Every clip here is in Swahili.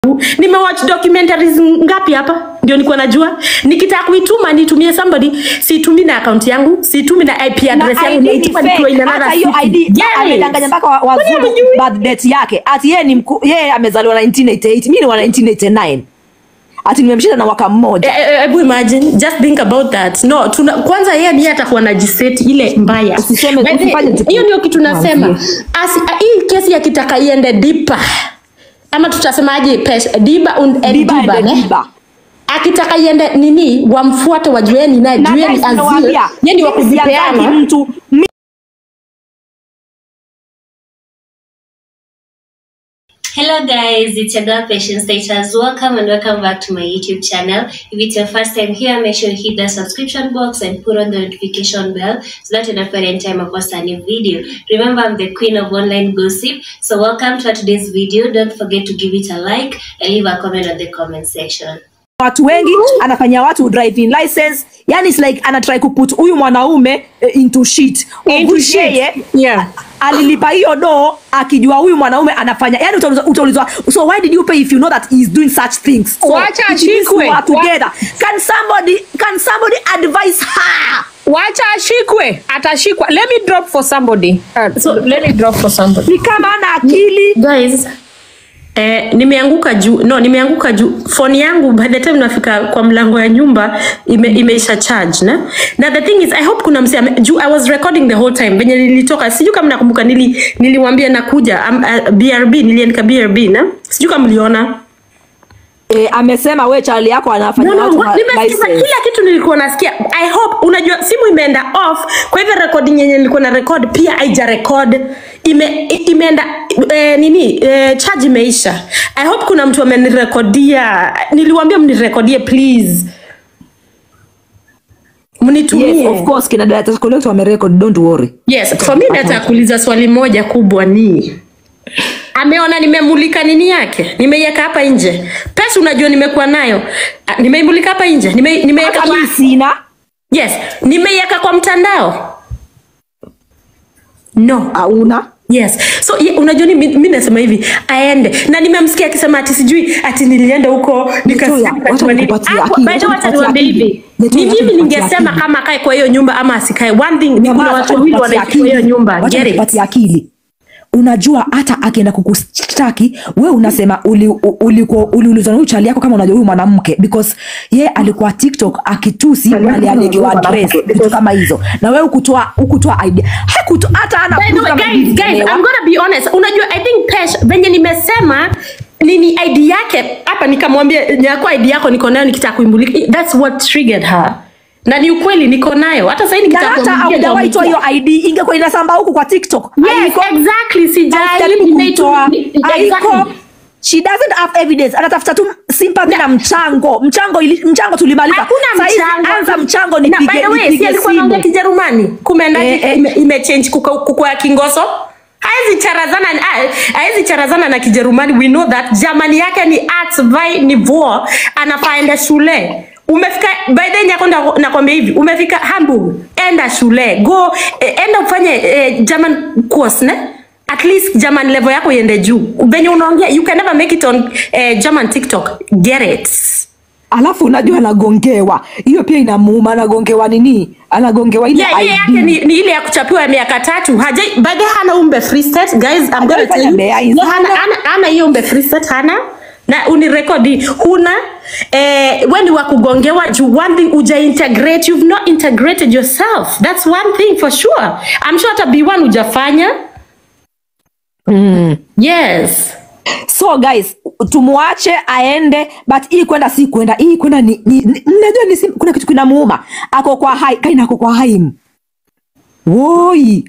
nimewatch documentaries ngapi hapa ndio nikuwa najua nikitaka kuituma nitumie somebody situmi na account yangu situmi na ip address na yangu ID ni naituma nikiwa in fake. another Hata hiyo city. ID Yes. amedanganya mpaka wa- Kwani wazungu hamjui? birth date yake. Ati yeye ni mku, yeye amezaliwa 1988, mimi ni wa 1989. Ati nimemshinda na mwaka mmoja. Eh, eh, hebu imagine just think about that no tuna, kwanza yeye ndiye atakuwa na jiseti ile mbaya Usiseme- By the- usifanye jipu- hiyo ndio kitu nasema Mwambie. Asi, hii kesi yakitaka iende dipa ama tutasemaje pesa diba und and Diba diba, and ne? diba. akitaka iende nini wamfuate wajueni naye Na jueni guys, azil nawaambia, yeye ni wa mimi sianzaki kujipeana mtu mi- Hello guys, it's your girl Patience Status. Welcome and welcome back to my YouTube channel. If it's your first time here, make sure you hit the subscription box and put on the notification bell so that you don't forget anytime I post a new video. Remember, I'm the queen of online gossip. So welcome to today's video. Don't forget to give it a like and leave a comment on the comment section. watu wengi anafanyia watu driving license yani it's like anatry kuput huyu mwanaume eh, into shit Of Into which shit. yeye Yeah. alilipa hiyo do akijua huyu mwanaume anafanya yani utaulizwa utaulizwa so why did you pay if you know that he is doing such things so Wacha it means ashikwe. we are together can somebody can somebody advise her wacha ashikwe atashikwa let me drop for somebody uh, so let me drop for somebody ni kama ana akili guys Eh, nimeanguka juu no nimeanguka juu phone yangu by the time nafika kwa mlango ya nyumba ime, imeisha charge na na the thing is i hope kuna mse ame- juu i was recording the whole time venye nilitoka sijui kama nakumbuka nili niliwambia nakuja um, uh, brb niliandika brb na sijui kama mliona eh, amesema we chali yako anafanya No, no, watu wa- ma- nimesikiza license. kila kitu nilikuwa nasikia i hope unajua simu imeenda off kwa hivyo recording yenye nilikuwa na record pia haija record ime, i- imeenda eh, nini eh, charge imeisha i hope kuna mtu amenirekodia niliwambia mnirekodie please mnitumie yes of course kina data collect wamerecord don't worry yes for me nataka kuuliza swali moja kubwa ni ameona nimemulika nini yake nimeiweka hapa nje pesa unajua nimekuwa nayo Ah, nimeimulika hapa nje nime, nimeiweka hata kwa mimi sina yes nimeiweka kwa mtandao no hauna yes so ye, unajua ni mi mi nasema hivi aende na nimemsikia akisema ati sijui ati nilienda huko nikasikia Netoya, nikasema wacha nini. nikupatie Hapo, akili, by the way, wacha wacha niwaambie nikupatie hivi akili. Netoya, ni wacha mimi nikupatie ningesema akili. kama akae kwa hiyo nyumba ama asikae one thing ni kuna Nyamaza, watu wacha wawili nikupatie wanaishi kwa hiyo akili. nyumba Wacha get it nikupatie akili unajua hata akienda kukushtaki we unasema uliulizwa uli, uli, uliulizwa na huyu chali yako kama unajua huyu mwanamke because ye alikuwa tiktok akitusi alialikiwa address vitu kama hizo na we ukutoa ukutoa idea hakuto hata ana By the proof way, kama guys, hivi guys, zinaelewa. I'm gonna be honest. Unajua, I think Pesh, venye nimesema nini ID yake hapa, nikamwambia nyakua ID yako niko nayo, nikitaka kuimulika. That's what triggered her, na ni ukweli niko nayo. Hata sasa hivi na nikitaka hata kumulika, haujawahi toa hiyo nitamulika. id ingekuwa inasamba huku kwa tiktok Yes, Haiko. exactly. Sijai Jaribu kumtoa nimeitu- haiko exactly. she doesn't have evidence anatafuta tu sympathy na mchango mchango ili, mchango tulimaliza Hakuna Saizi mchango. anza mchango Na by nipige the way, si nipige alikuwa anaongea simu Kijerumani, kumeenda Eh, eh. ime, imechange kuko kuko ya Kingoso. Haezi charazana ah, haezi charazana na Kijerumani. We know that Germany yake ni arts by niveau, anafaa enda shule. Umefika by the way, nyakonda nakwambia hivi, umefika Hamburg, enda shule, go eh, enda ufanye eh, German course ne at least German level yako iende juu. Venye unaongea you can never make it on eh, German TikTok. Get it. alafu unajua anagongewa hiyo pia inamuuma anagongewa nini anagongewa ile Yeah, ile yake ID. ni, ni ile ya kuchapiwa ya miaka tatu. Haja by the way, hana umbe free state guys, I'm gonna Hajaifanya tell you. Mbeya hizo. No, hana hana hana hiyo umbe free state hana na unirekodi huna eh, we ni wa kugongewa juu one thing uja integrate you've not integrated yourself that's one thing for sure I'm sure hata B1 ujafanya mm. yes so guys tumwache aende but hii kwenda si kwenda hii kwenda ni, ni, ni mnajua ni, sim- kuna kitu kinamuuma ako kwa hai kaina ako kwa haim woi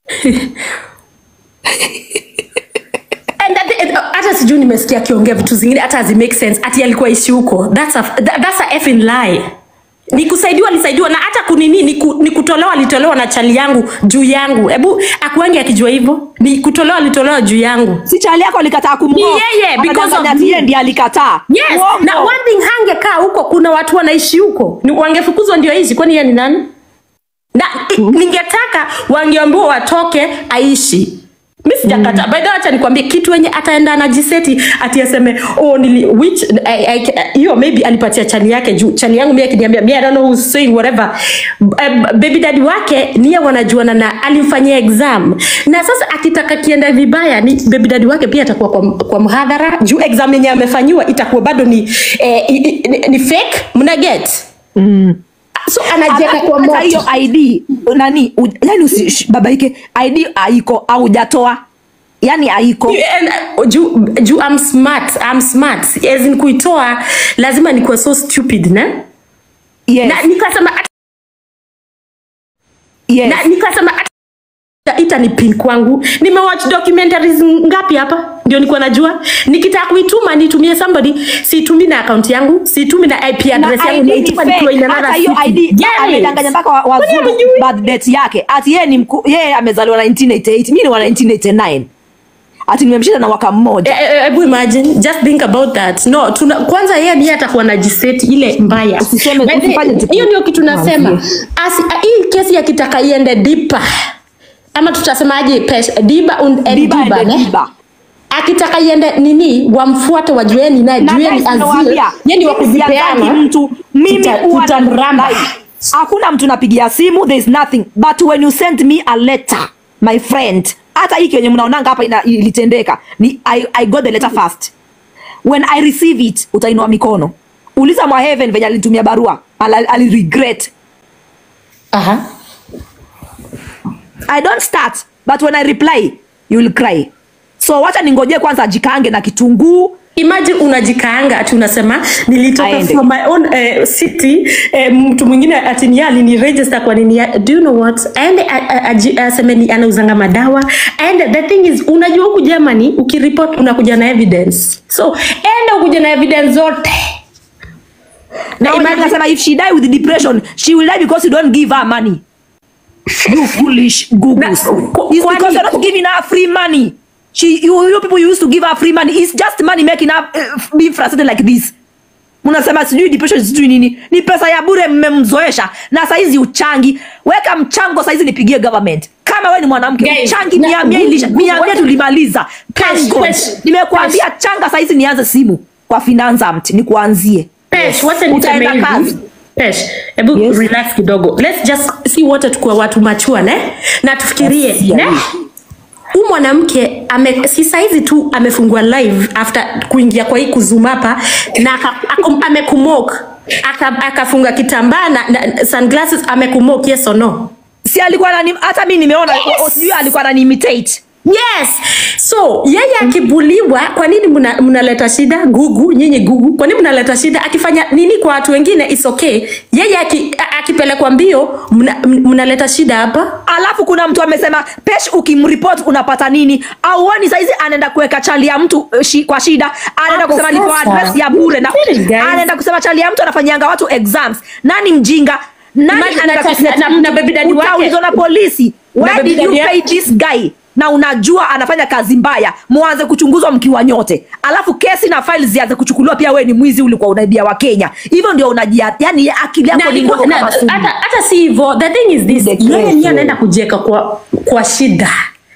And that- and, uh, hata sijui nimesikia akiongea vitu zingine hata hazi make sense ati alikuwa ishi huko that's a, that, that's a effing lie ni kusaidiwa alisaidiwa na hata kunini ni, ku, ni kutolewa alitolewa na chali yangu juu yangu hebu akuangi akijua hivyo ni kutolewa alitolewa juu yangu si chali yako alikataa Ni kumwoa yeye, because Anadanganya of ati me. yeye ndiye alikataa yes Uongo. na one thing hangekaa huko kuna watu wanaishi huko Ni- wangefukuzwa ndio aishi kwani yeye ni nani na i- ningetaka wangeambiwa watoke aishi mi sijakata mm. by the way acha nikwambie kitu wenye ataenda anajiseti ati aseme oh nili which I- I- hiyo maybe alipatia chali yake juu chali yangu mi akiniambia mi I don't know who's saying whatever um, baby daddy wake niye wanajuana na alimfanyia exam na sasa akitaka kienda vibaya ni baby daddy wake pia atakuwa kwa, kwa mhadhara juu exam yenye amefanyiwa itakuwa bado ni eh, i- i- ni, ni fake mna get so anajieka kwa hata moto hiyo id nani u, yani usibabaike id haiko haujatoa yani haiko And, uh, juu juu I'm smart I'm smart as in kuitoa lazima nikuwe so stupid ne yes, na nikasema ata- yes. na nikasema ata- ita ni pin kwangu nimewatch documentaries ngapi hapa ndio nikuwa najua nikitaka kuituma nitumie somebody situmi na account yangu situmi na ip address na yangu ID ni naituma nikiwa in fake. another Hata hiyo city. ID Yes. amedanganya mpaka wa- Kwani wazungu hamjui? birth date yake ati yeye ni mku, yeye amezaliwa 1988 mimi ni wa 1989 ati nimemshinda na mwaka mmoja Eh, eh, hebu imagine just think about that no tuna, kwanza yeye ndiye atakuwa na jiseti ile mbaya Usiseme- By the- usifanye tu- hiyo ndio kitu nasema Mwambie. Asi, a- hii kesi akitaka iende dipa ama tutasemaje pesa diba und, and Diba diba, and ne? diba. akitaka iende nini wamfuate wajueni naye Na jueni guys, azil nawaambia, yeye ni wa mimi sianzangi kuzipeana mtu mimi Tuta- huwa tutamramba. like, hakuna mtu napigia simu there is nothing but when you send me a letter my friend hata hiki wenye mnaonanga hapa ina- ilitendeka ni I, I got the letter first when I receive it utainua mikono uliza mwa heaven venye alinitumia barua Ala- aliregret Aha. I don't start but when I reply you will cry so wacha ningoje kwanza ajikange na kitunguu imagine unajikaanga ati unasema nilitoka Aende. from my own uh, city eh, mtu mwingine ati ni alini register kwa nini ya- do you know what aende a- a- aji- aseme ni anauzanga madawa and the thing is unajua huku Germany ukireport unakuja na evidence so enda ukuja na evidence zote na imagine- imagine nasema if she die with depression she will die because you don't give her money you foolish googles Na- ku- it's kwani- because you're not giving her free money she you, you people used to give her free money it's just money making her uh, being frustrated like this mnasema sijui depression sijui nini ni pesa ya bure mmemzoesha na saizi uchangi weka mchango saizi nipigie government kama we ni mwanamke Guys, changi na- mia mia ilisha mia mia what- tulimaliza Cash, Thank God. cash, nimekuambia changa saizi nianze simu kwa finance amt nikuanzie Pesh, wacha niseme Utaenda hivi. kazi. Pesh, hebu Yes. relax kidogo. Let's just see wote tukuwa watu machua ne? Na tufikirie Yes, ne? yeah. Huyu mwanamke ame si saizi tu amefungua live after kuingia kwa hii kuzuma hapa na aka- ako- amekumok aka- akafunga kitambaa na, na sunglasses amekumok yes or no? si alikuwa anani hata mi nimeona Yes. o- sijui alikuwa anani imitate Yes. So yeye akibuliwa, kwa nini mna- mnaleta shida? Gugu, nyinyi gugu, kwa nini mnaleta shida? Akifanya nini kwa watu wengine is okay. Yeye aki- a- akipelekwa mbio mna- m- mnaleta shida hapa. alafu kuna mtu amesema pesh ukimripot unapata nini auoni saizi anaenda kuweka chali ya mtu uh, shi, kwa shida anaenda Hapo kusema lipo sasa. address ya bure na Really, guys? anaenda kusema chali ya mtu anafanyianga watu exams nani mjinga nani Imagine anaenda na- kusema na- na baby daddy wake. utaulizwa na polisi Na why baby did you daddy pay yake. this guy na unajua anafanya kazi mbaya mwanze kuchunguzwa mkiwa nyote alafu kesi na files zianze kuchukuliwa pia we ni mwizi ulikuwa unaibia wa kenya hivyo ndio unajia yani akili yako Na ni iko- ndogo na- kama sumu. hata hata si hivyo the thing is this The yeye crazy. ndiye anaenda kujieka kwa kwa shida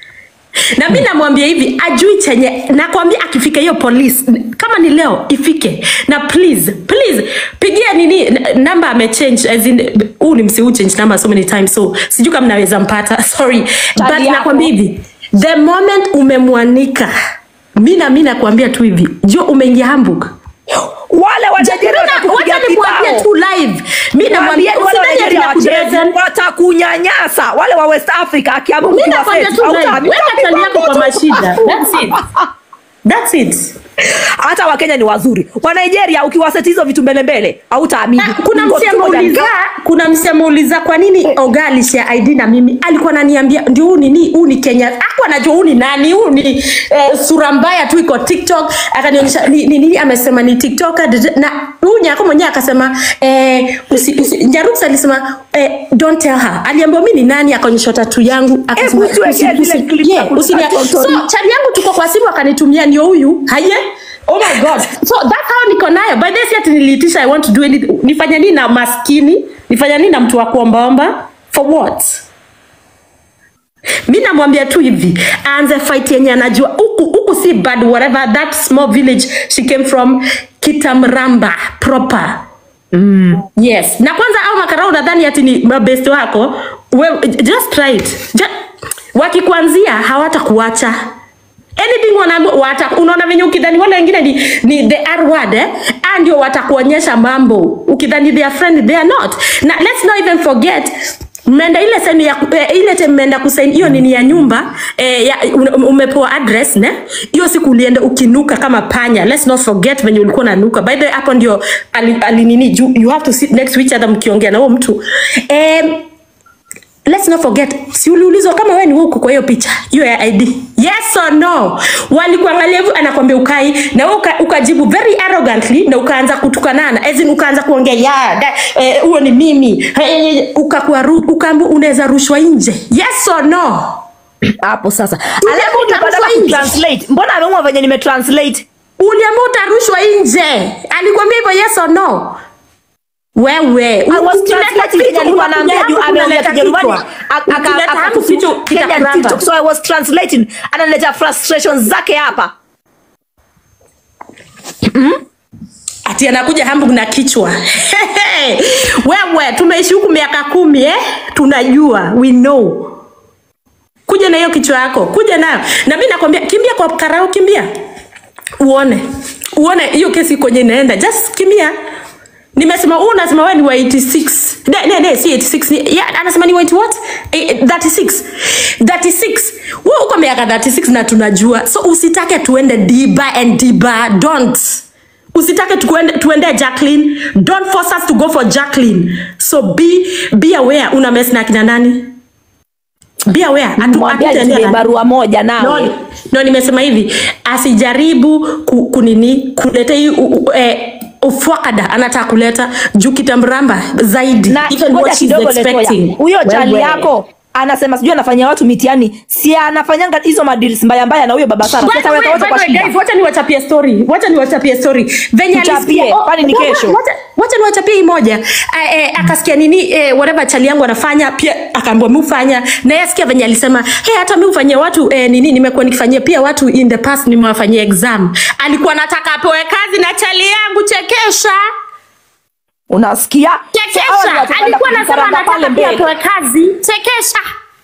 na mi namwambia hivi ajui chenye nakwambia akifika hiyo polisi kama ni leo ifike na please please pigia nini n- namba amechange as in huu ni msi change number so many times so sijui kama naweza mpata sorry but yako. nakwambia hivi the moment umemwanika mi na mi nakwambia tu hivi jo umeingia hamburg wale wa Nigeria watakupiga wacha nimwambie kibao. tu live mi namwambia Waambie wale wa usidhani Nigeria ati wacheze, nakupresent. watakunyanyasa wale wa West Africa akiamua Mi ukiwa nakwambia set, tu live. hautaambiwa Weka chali yako kwa mashida. That's it. That's it. hata wakenya ni wazuri wa Nigeria ukiwaseti hizo vitu mbele mbele hautaamini Na kuna Ngo- msi ngoja ameuliza nika- kuna msi ameuliza kwa nini Oga alishare ID na mimi alikuwa ananiambia ndio huu nini huu ni Kenya hakuwa anajua huu ni nani huu ni eh, sura mbaya tu iko TikTok akanionyesha ni ni nini amesema ni TikToker dede- na huyu nyako mwenyewe akasema eh, usi, usi, Njaruks alisema eh, don't tell her aliambiwa mimi ni nani akaonyesha tatu yangu akasema Hebu tuwekee usi- zile usi- clip za yeah, kutoka usinia- Tonto so Lee. chali yangu tuko kwa simu akanitumia ndio huyu haye oh my god so that's how niko nayo by this yet niliitisha i want to do anything nifanya nini na maskini nifanya nini na mtu wa kuombaomba for what mi namwambia tu hivi aanze fight yenye anajua huku huku si bad whatever that small village she came from kitamramba proper mm. yes na kwanza au makarau unadhani ati ni mabest wako we, just try it just, wakikuanzia hawatakuacha anything wana, wata, unaona venye ukidhani wale wengine ni, ni the R word eh? Ah, ndio watakuonyesha mambo ukidhani they are friend they are not na let's not even forget mmeenda ile sehemu ya eh, ile time mmeenda kusaini hiyo nini ya nyumba eh, ya, un- umepewa address ne hiyo siku ulienda ukinuka kama panya let's not forget venye ulikuwa unanuka by the way hapo ndio ali, ali nini you, you have to sit next to each other mkiongea na huo mtu eh, let's not forget si uliulizwa kama wewe ni huku kwa hiyo picha hiyo ya id yes or no walikuangalia hivyo anakwambia ukai na wewe uka, ukajibu very arrogantly na ukaanza kutukanana as in ukaanza kuongea ya da- eh, huo ni mimi eh, ukakuwa ru- ukaambu unaweza rushwa nje yes or no hapo sasa Ule alafu mtu badala anarushwa nje. kutranslate mbona ameumwa venye nimetranslate uliambia utarushwa nje alikwambia hivyo yes or no wewe I was ukileta translating kitu, Kenya alikuwa unakuja anaambia hapo juu ameongea unaleta Kijerumani kichwa. aka- aka- Ukileta hapo akatusi kitu Kenyan kitakuramba. TikTok so I was translating analetea frustrations zake hapa ati anakuja Hamburg na kichwa wewe, tumeishi huku miaka kumi eh? Tunajua, we know. Kuja na hiyo kichwa yako, kuja nayo. Na mimi nakwambia, kimbia kwa karao, kimbia uone, uone hiyo kesi kwenye inaenda, just kimbia. Nimesema huu unasema wewe ni wa 86. Ne, ne, ne, si 86. Ni, yeah, anasema ni wa 80 what? Eh, 36. 36. Wewe uko miaka 36 na tunajua. So usitake tuende deeper and deeper. Don't. Usitake tuende, tuende Jacqueline. Don't force us to go for Jacqueline. So be be aware una mess na kina nani? Be aware. Hatu- mwambia hatutaendea nitume na- barua moja nawe no, no nimesema hivi asijaribu ku, kunini kuleta hii u- u- eh, ufwakada anataka kuleta juu kitamramba zaidi na Even ngoja what she's kidogo expecting. Letoya, huyo chali Wewe. yako anasema sijui anafanyia watu mitihani si anafanyanga hizo madeals mbaya mbaya na huyo baba Sara By the Sasa way, weka wote by kwa the way, shida guys, wacha niwachapie story wacha niwachapie story venye Tuchapie, alisikia- oh, kwani ni wacha- kesho? wacha- wacha niwachapie hii moja eh, eh, akasikia nini eh, whatever chali yangu anafanya pia akaambiwa mi ufanya na yeye asikia venye alisema hey, hata mi ufanyia watu eh, nini nimekuwa nikifanyia pia watu in the past nimewafanyia exam alikuwa nataka apewe kazi na chali yangu chekesha unasikia Hawa ni chekesha watu alikuwa kwenda anasema kukaranga pale anataka pia mbele. apewe kazi chekesha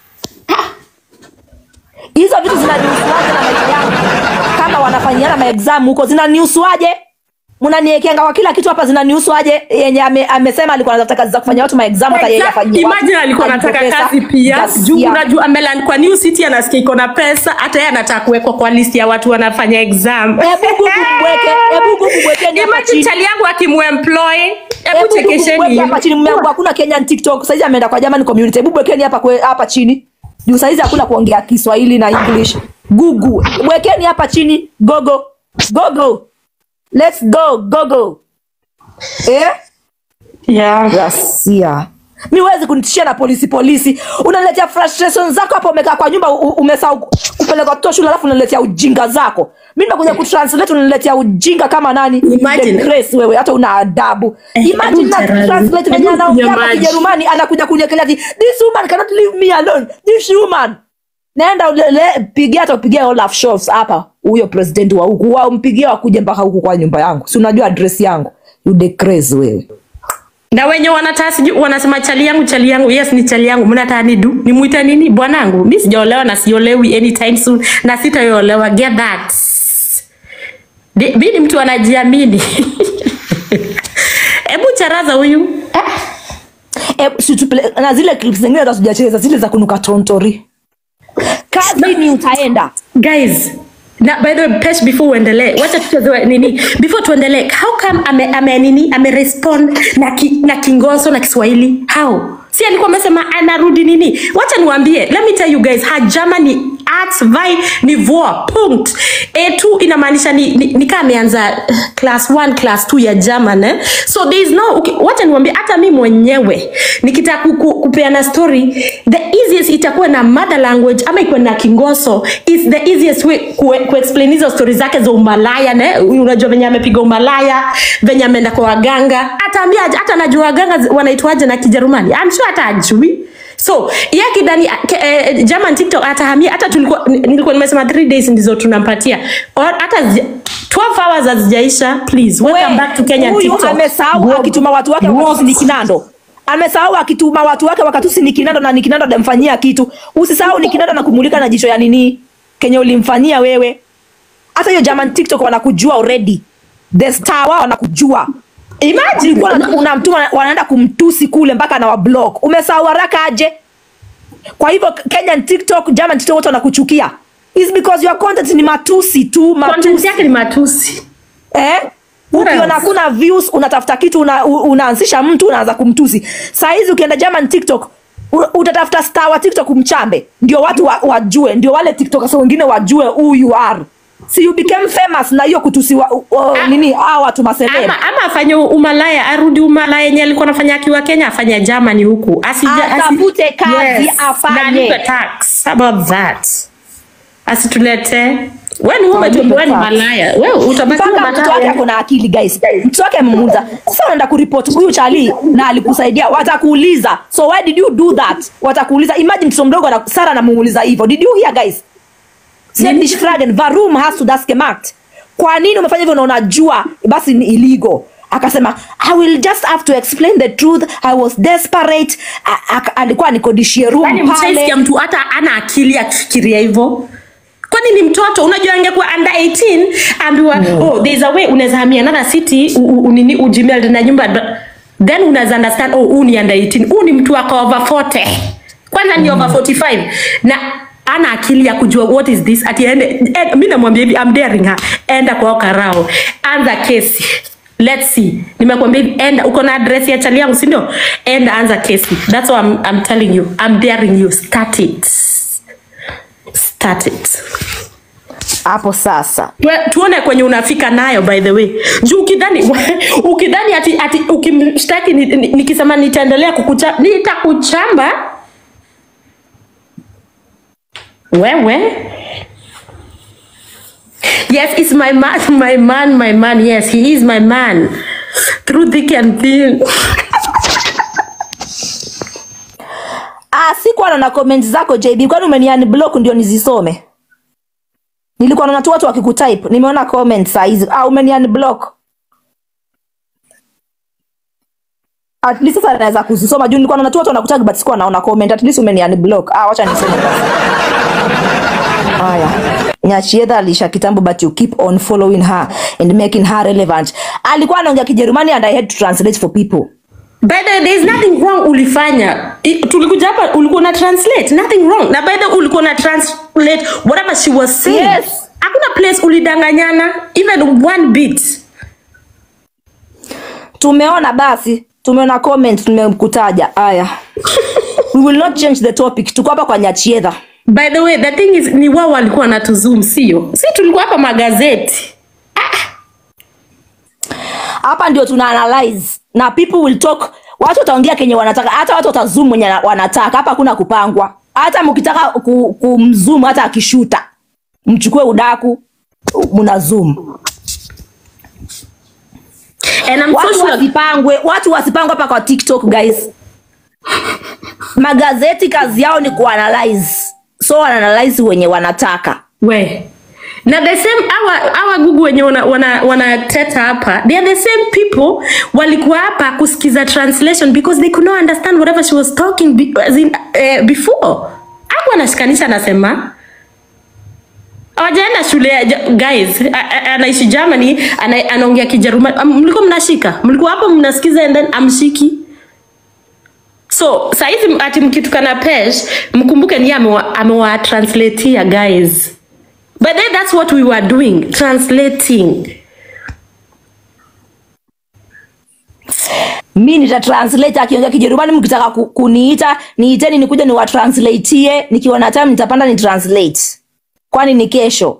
hizo vitu zinaniusuaje na maisha yangu kama wanafanyiana maexam huko zinaniusuaje mnaniekanga kwa kila kitu hapa zinaniusuaje yenye ame, amesema alikuwa anatafuta kazi za kufanya watu maexam hata yeye afanyie watu. Imagine alikuwa Alipwe anataka pesa, kazi pia ghasia. juu unajua ameland kwa New City anasikia iko na pesa hata yeye anataka kuwekwa kwa list ya watu wanafanya exam Hebu Google mweke, hebu Google mwekeni hapa Imagine chini. chali yangu akimuemploy hebu Hebu Google mweke chekesheni hapa chini mume wangu hakuna Kenyan TikTok saizi ameenda kwa German community hebu mwekeni hapa kwe, hapa chini juu saizi hakuna kuongea Kiswahili na English Google mwekeni hapa chini gogo gogo let's go gogo eh yeah. Ghasia. Mi huwezi kunitishia na polisi polisi. Unaniletea frustration zako hapo umekaa kwa nyumba u- umesahau ku- kupeleka watoto shule alafu unaniletea ujinga zako. Mi nimekuja kutranslate unaniletea ujinga kama nani? Imagine. The grace wewe hata una adabu. Eh, Imagine hebu na Gerald, translate venye hebu anaongea hapa nyamaji. Kijerumani anakuja kuniekelea ati this woman cannot leave me alone. This woman. Naenda ulele pigia hata upigia Olaf Scholz hapa huyo president wa huku wao mpigie wakuje mpaka huku kwa nyumba yangu. Si unajua address yangu. You the crazy wewe. na wenye wanataka sijui wanasema chali yangu chali yangu yes ni chali yangu mnataka nidu nimuite nini bwanangu mi sijaolewa na siolewi anytime soon na sitaolewa get that Di- mi ni mtu anajiamini hebu charaza huyu Eh, si tupele- na zile clips zingine hata sijacheza zile za kunuka tontori kazi ni utaenda guys na by the way pesh before uendelee wacha tucheze nini before tuendelee how come ame, ame nini ame respond na, ki, na kingoso na kiswahili how si alikuwa amesema anarudi nini wacha niwaambie let me tell you guys her germany arts vai niveau punct a2 inamaanisha ni, ni, ni kama ameanza uh, class 1 class 2 ya german eh? so there is no okay, wacha niwaambie hata mi mwenyewe nikitaka ku, ku, kupeana story the easiest itakuwa na mother language ama ikuwe na kingoso is the easiest way ku, kuexplain hizo stori zake za umalaya ne? unajua venye amepiga umalaya venye ameenda kwa waganga ataambia hata najua waganga zi- wanaitwaje na kijerumani I'm sure hata ajui so ye kidani ke, eh, German TikTok atahamia hata tulikuwa nilikuwa nimesema 3 days ndizo tunampatia Or hata zi- 12 hours hazijaisha please welcome back to Kenya huyu TikTok amesahau akituma watu wake wakatusi ni kinando amesahau akituma watu wake wakatusi ni kinando na ni kinando adamfanyia kitu usisahau ni kinando na kumulika na jicho ya nini kenye ulimfanyia wewe hata hiyo German TikTok wanakujua already the star wao wanakujua imagine ulikuwa una- unamtuma wanaenda kumtusi kule mpaka na wablock umesahau haraka aje kwa hivyo Kenyan TikTok German TikTok wote wanakuchukia is because your content ni matusi tu content matusi yake ni matusi eh What ukiona else? hakuna views unatafuta kitu una, u- unaanzisha mtu unaanza kumtusi saa hizi ukienda German TikTok u- utatafuta star wa TikTok mchambe ndio watu wa, wajue ndio wale TikTokers wengine wajue who you are si you became famous na hiyo kutusi wa, uh, Ah. nini hao watu maseleb ama, ama afanye umalaya arudi umalaya yenye alikuwa anafanya akiwa Kenya afanye Germany huku Asija- asi- Atafute kazi afanye. na alipe tax How about that asitulete wewe ni wewe tu wewe ni malaya wewe utabaki mpaka wewe mtoto wake malaya ako na akili guys mtoto wake amemuuliza sasa unaenda kuripoti huyu chali na alikusaidia watakuuliza so why did you do that watakuuliza imagine mtoto mdogo ana- Sara anamuuliza hivyo did you hear guys Sedish Fragen warum hast du das gemacht kwa nini umefanya hivyo na unajua basi ni illegal akasema i will just have to explain the truth i was desperate A- aka- alikuwa nikodishie Yaani room pale mshaisikia mtu hata ana akili akifikiria hivyo kwani ni mtoto unajua angekuwa under 18 ambiwa oh there's a way unaweza hamia another city u- u- unini ujimeld na nyumba ndo- then unaweza understand oh huu ni under 18 huu ni mtu wako over 40 kwanza ni over 45 na ana akili ya kujua what is this ati ende eh, mi namwambia hivi I'm daring her enda kwa karao anza kesi let's see nimekwambia hivi enda uko na address ya chali yangu si ndio enda anza kesi that's what I'm, I'm telling you I'm daring you start it start it hapo sasa Tue- tuone kwenye unafika nayo by the way juu ukidhani ukidhani ati, ati ukimshtaki ni- ni- nikisema nitaendelea kukucha nitakuchamba wewe yes it's my man my man my man yes he is my man through thick and thin Ah, sikuwa naona comment zako JB, kwani umeniani block ndio nizisome? Nilikuwa naona tu watu wakikutype, nimeona comment saa hizi. Ah, umeniani block. At least sasa naweza kuzisoma juu nilikuwa naona tu watu wanakutag but sikuwa naona comment. At least umeniani block. Ah, wacha nisome basi. Haya. Nyachiedha alisha kitambo but you keep on following her and making her relevant. Alikuwa anaongea Kijerumani and I had to translate for people. By the way, there is nothing wrong ulifanya. I- Tulikuja hapa ulikuwa na translate, nothing wrong. Na by the way, ulikuwa na translate whatever she was saying. Yes. Hakuna place ulidanganyana even one bit. tumeona basi tumeona comment tumekutaja haya we will not change the topic tuko hapa kwa nyachiedha By the way, the thing is ni wao walikuwa wanatuzoom sio? Si tulikuwa hapa magazeti. hapa ndio tuna analyze na people will talk watu wataongea kenye wanataka hata watu watazoom mwenye na- wanataka hapa hakuna kupangwa hata mkitaka ku- kumzoom hata akishuta mchukue udaku mna zoom And I'm so watu sure wasipangwe watu wasipangwe hapa kwa tiktok guys magazeti kazi yao ni kuanalyze so wanaanalyze wenye wanataka we na the same our our Google wenye wana wana wanateta hapa they are the same people walikuwa hapa kusikiza translation because they could not understand whatever she was talking be, as in, eh, before hapo anashikanisha anasema hawajaenda shule ya Ja- guys a- a- anaishi Germany ana, anaongea Kijerumani Am- mlikuwa mnashika mlikuwa hapo mnasikiza and then amshiki so saizi ati mkitukana pesh mkumbuke ni amewa, amewa translatea guys but then that's what we were doing translating mi nitatranslate akiongea kijerumani mkitaka ku, kuniita niiteni nikuja niwatranslatie nikiwa na time nitapanda ni translate kwani ni kesho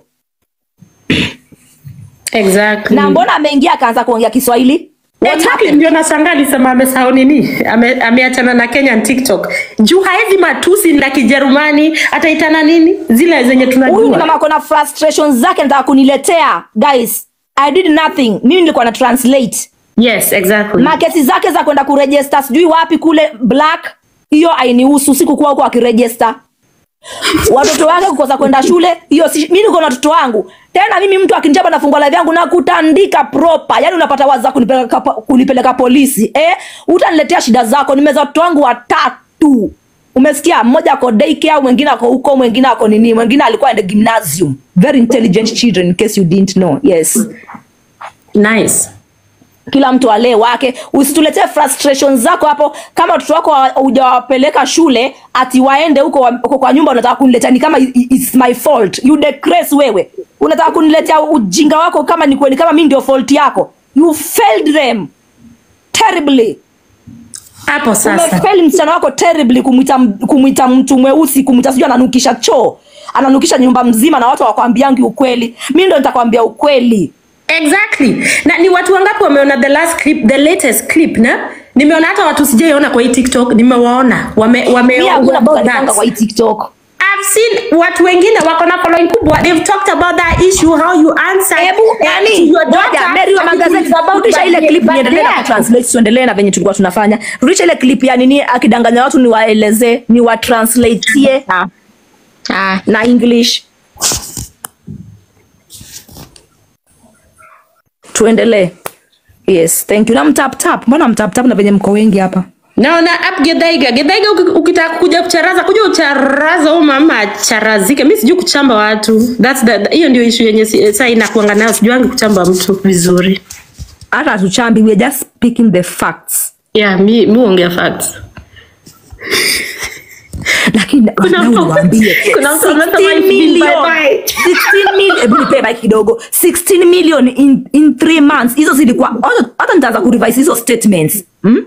exactly na mbona ameingia akaanza kuongea kiswahili What Exactly, happened? ndio nashangaa alisema amesahau nini Ame- ameachana na Kenyan TikTok juu haezi matusi na Kijerumani ataitana nini zile zenye huyu ni tunajua mama akona frustrations zake nataka kuniletea guys i did nothing mimi nilikuwa na translate yes exactly makesi zake za kwenda kurejesta sijui wapi kule black hiyo ainihusu sikukuwa huko akirejesta watoto wake kukosa kwenda shule hiyo si, mi niko na watoto wangu tena mimi mtu akinichapa nafungua live yangu na kutandika proper yani unapata wazi za kunipeleka, kunipeleka polisi eh utaniletea shida zako nimeza watoto wangu watatu umesikia mmoja ako daycare mwingine ako huko mwingine ako nini mwingine alikuwa ende gymnasium very intelligent children in case you didn't know yes nice kila mtu alee wake usituletee frustration zako hapo kama watoto wako hawa- hujawapeleka shule ati waende huko wa- huko kwa nyumba unataka kuniletea ni kama i- i- it's my fault you decrease wewe unataka kuniletea ujinga wako kama ni kweli kama mi ndio fault yako you failed them terribly hapo sasa umefeli msichana wako terribly kumwita kumwita mtu mweusi kumwita sijui ananukisha choo ananukisha nyumba mzima na watu hawakwambiangi ukweli mi ndo nitakwambia ukweli exactly na ni watu wangapi wameona the last clip the latest clip na nimeona hata watu sijaiona kwa hii tiktok nimewaona wame, wame mi hakuna about mtu alipanga that. kwa hii tiktok I've seen watu wengine wako na following kubwa they've talked about that issue how you answer Hebu yani ngoja Mary wa magazeti rudisha ile clip niendelee na kutranslate tuendelee na venye tulikuwa tunafanya. Rudisha ile clip ya nini akidanganya watu ni waelezee ni wa translateie Ah. na English. Tuendelee. Yes, thank you. Na mtap tap. Mbona mtap tap na venye mko wengi hapa? naona up gedhaiga gedhaiga uki- ukitaka kuja kucharaza kuja ucharaza u mama acharazike mi sijui kuchamba watu That's the- hiyo ndio ishu yenye si- saa inakuanga nayo sijuangi kuchamba mtu vizuri Hata hatuchambi, we are just speaking the facts. yeah mi mi huongea facts lakini Kuna wadau mtu- niwaambie, kuna mtu amesema 16 hivi, million, bye bye. 16 million, hebu nipe bike kidogo 16 million in, in three months hizo zilikuwa hata- hata nitaanza kurevise hizo statements hmm?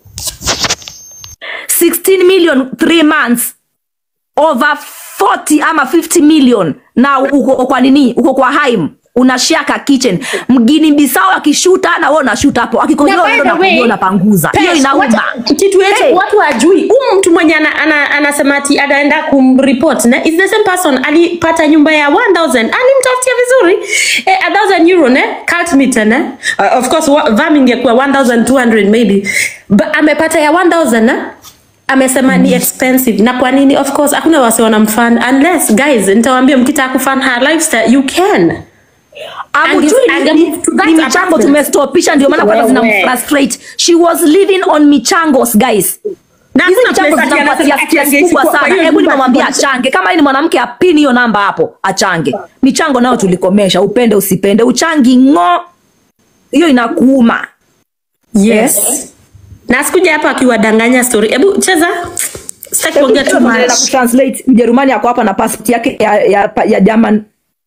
16 million three months over 40 ama 50 million na uko kwa nini uko kwa haim unashare ka kitchen mgini bisao akishuta na wewe unashuta hapo Na akikojoa by unaenda the na way, kujua unapanguza hiyo Pesh, inauma wacha- kitu yetu Hey. watu wajui huu mtu mwenye ana, ana, anasema ati anaenda kumreport na is the same person alipata nyumba ya 1000 alimtafutia vizuri eh, 1000 euro ne cult meter ne uh, of course wa- vam ingekuwa 1200 maybe but amepata ya 1000 ne amesema ni expensive na kwa nini of course hakuna wasi wanamfund unless guys nitawaambia mkitaka kufund her lifestyle you can Amujui Ange- ni- ange- to that ni michango apartment. tumestopisha ndio maana kwanza Wewe. zinamfrustrate she was living on michangos guys Na hizi hakuna michango place ati zinampatia anasema ati stress kubwa angeichukua kwa sana hiyo hebu nyumba nimemwambia kubwa. achange kama yeye ni mwanamke apini hiyo namba hapo achange michango nayo tulikomesha upende usipende uchangi ng'o hiyo inakuuma yes na sikuja hapa akiwadanganya story hebu cheza sitaki kuongea too Tunaendelea much kutranslate mjerumani ako hapa na passport yake ya, ya, ya german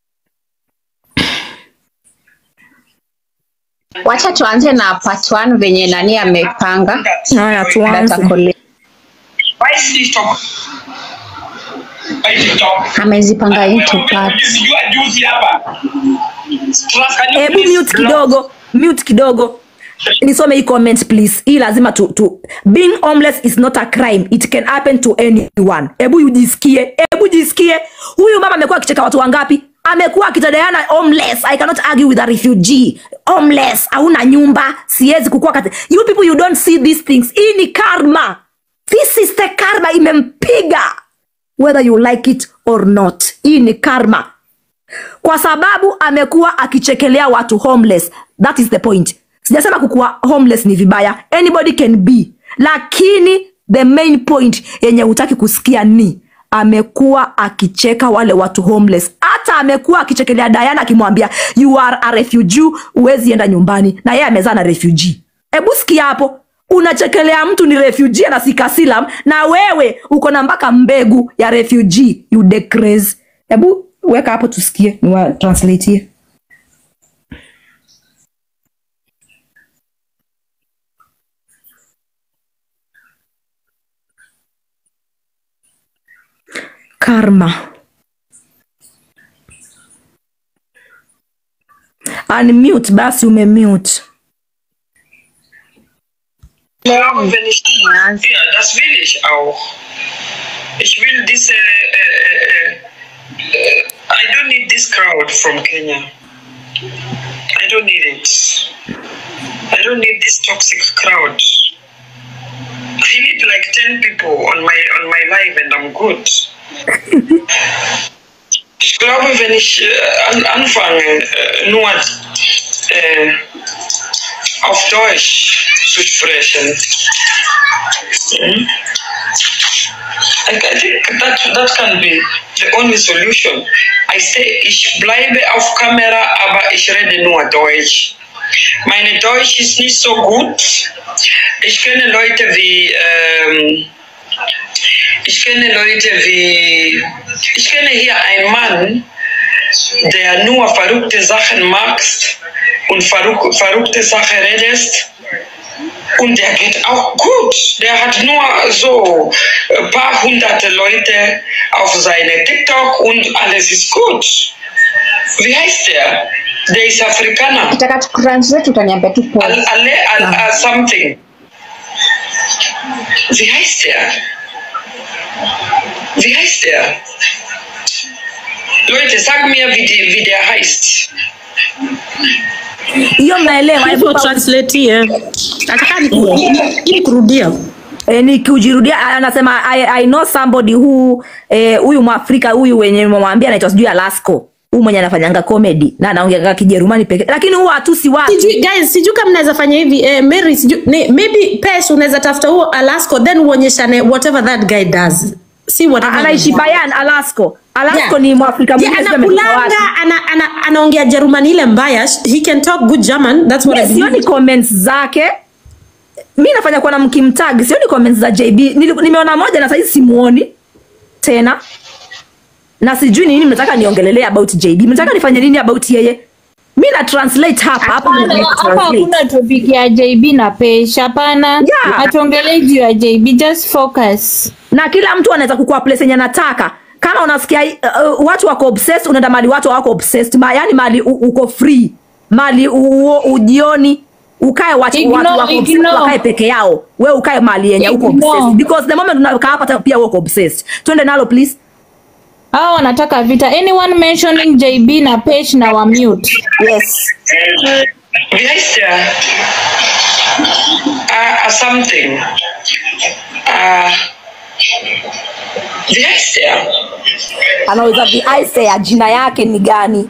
wacha tuanze na part one venye nani amepanga haya data tuanze collect. Why is TikTok? Why TikTok? amezipanga into Wewe part umejua juzi hapa. Stress, can you hebu please mute block? kidogo mute kidogo nisome hii comment please hii lazima tu, tu being homeless is not a crime it can happen to anyone hebu ujisikie hebu jisikie huyu mama amekuwa akicheka watu wangapi amekuwa akitadayana homeless i cannot argue with a refugee homeless hauna nyumba siwezi kukua kati you people you don't see these things hii ni karma this is the karma imempiga whether you like it or not hii ni karma kwa sababu amekuwa akichekelea watu homeless that is the point sijasema kukuwa homeless ni vibaya anybody can be lakini the main point yenye hutaki kusikia ni amekuwa akicheka wale watu homeless hata amekuwa akichekelea Diana akimwambia you are a refugee huwezi enda nyumbani na yeye amezaa na refugee hebu sikia hapo unachekelea mtu ni refugee na sikasilam na wewe uko na mpaka mbegu ya refugee you decrease hebu weka hapo tusikie niwa translateie karma unmute basi umemute Aber wenn ich ja, das will ich auch. Ich will diese, äh, äh, äh, I don't need this crowd from Kenya. I don't need it. I don't need this toxic crowd. I need like 10 people on my, on my live and I'm good. Ich glaube, wenn ich äh, an, anfange, äh, nur äh, auf Deutsch zu sprechen, mm, I, I think that, that can be the only solution. I say, ich bleibe auf Kamera, aber ich rede nur Deutsch. Meine Deutsch ist nicht so gut. Ich kenne Leute wie, ähm, ich kenne Leute wie, ich kenne hier einen Mann, der nur verrückte Sachen macht und verrück, verrückte Sachen redest. Und der geht auch gut. Der hat nur so ein paar hunderte Leute auf seine TikTok und alles ist gut. Wie heißt der? Der ist Afrikaner. Nataka tukutranslate utaniambia tu Al, pause. Ale, al, al something. Wie heißt der? Wie heißt der? Leute, sag mir, wie, die, wie der heißt. hiyo mnaelewa hebu Hebu pa- translate. Nataka niku- ili kurudia. eh, nikiujirudia anasema I, I know somebody who eh, huyu mwafrika huyu wenye mwambia anaitwa sijui Alasco huyu mwenye anafanyanga comedy na anaongea Kijerumani pekee lakini huwa hatusi watu Sijui guys, sijui kama mnaweza fanya hivi eh, Mary, sijui ne, maybe Pesh unaweza tafuta huo Alaska then uonyeshane whatever that guy does. See whatever. anaishi Bayan Alasco Alasco Yeah. ni mwafrika Yeah, mwingine sijui ametoka wapi. anakulanga ana, ana, anaongea Jerumani ile mbaya. He can talk good German. That's what I Mimi sioni believe. comments zake mi nafanya kuwa na mkimtag sioni comments za JB Nili- nimeona moja na saizi simuoni tena na sijui ni nini mnataka niongelelea about JB mnataka nifanye nini about yeye mi na translate hapa hapa ndio Hapana, na hapa translate. hakuna topic ya JB na Pesh. Hapana, Yeah. hatuongelei juu ya JB, just focus. na kila mtu anaweza kukua place yenye anataka kama unasikia uh, uh, watu wako obsessed unaenda mali watu wako obsessed ma, yani mali u, uko free mali u, u, ujioni ukae watu, Ignore, watu wako obsessed ignore. wakae peke yao we ukae mali yenye uko Ignore. obsessed because the moment unakaa hapa ta- pia uko obsessed twende nalo please Hao wanataka vita. Anyone mentioning JB na Pesh na wa mute. yes Wie heißt der? Uh, something. Uh, wie heißt der? anaweza viaise ya jina yake ni gani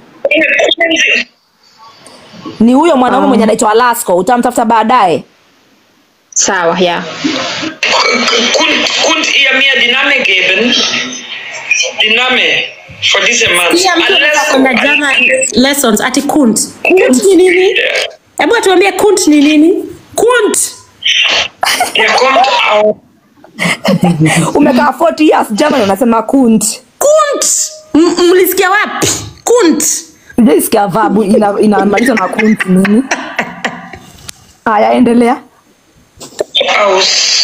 ni huyo mwanaume mwenye anaitwa Alasco utamtafuta baadaye Sawa, ja. Könnt, könnt ihr mir die Name geben? Die Name von diesem Mann. Pia mtu anaweza Alles- kwenda German lessons ati kunt. Kunt ni nini? Hebu atuambie kunt ni nini? Kunt. Der kommt aus. umekaa 40 years German unasema kunt Kunt. M- Mlisikia wapi? Kunt. Sijaisikia vabu ina- inamaanisha na kunt nini haya endelea aus.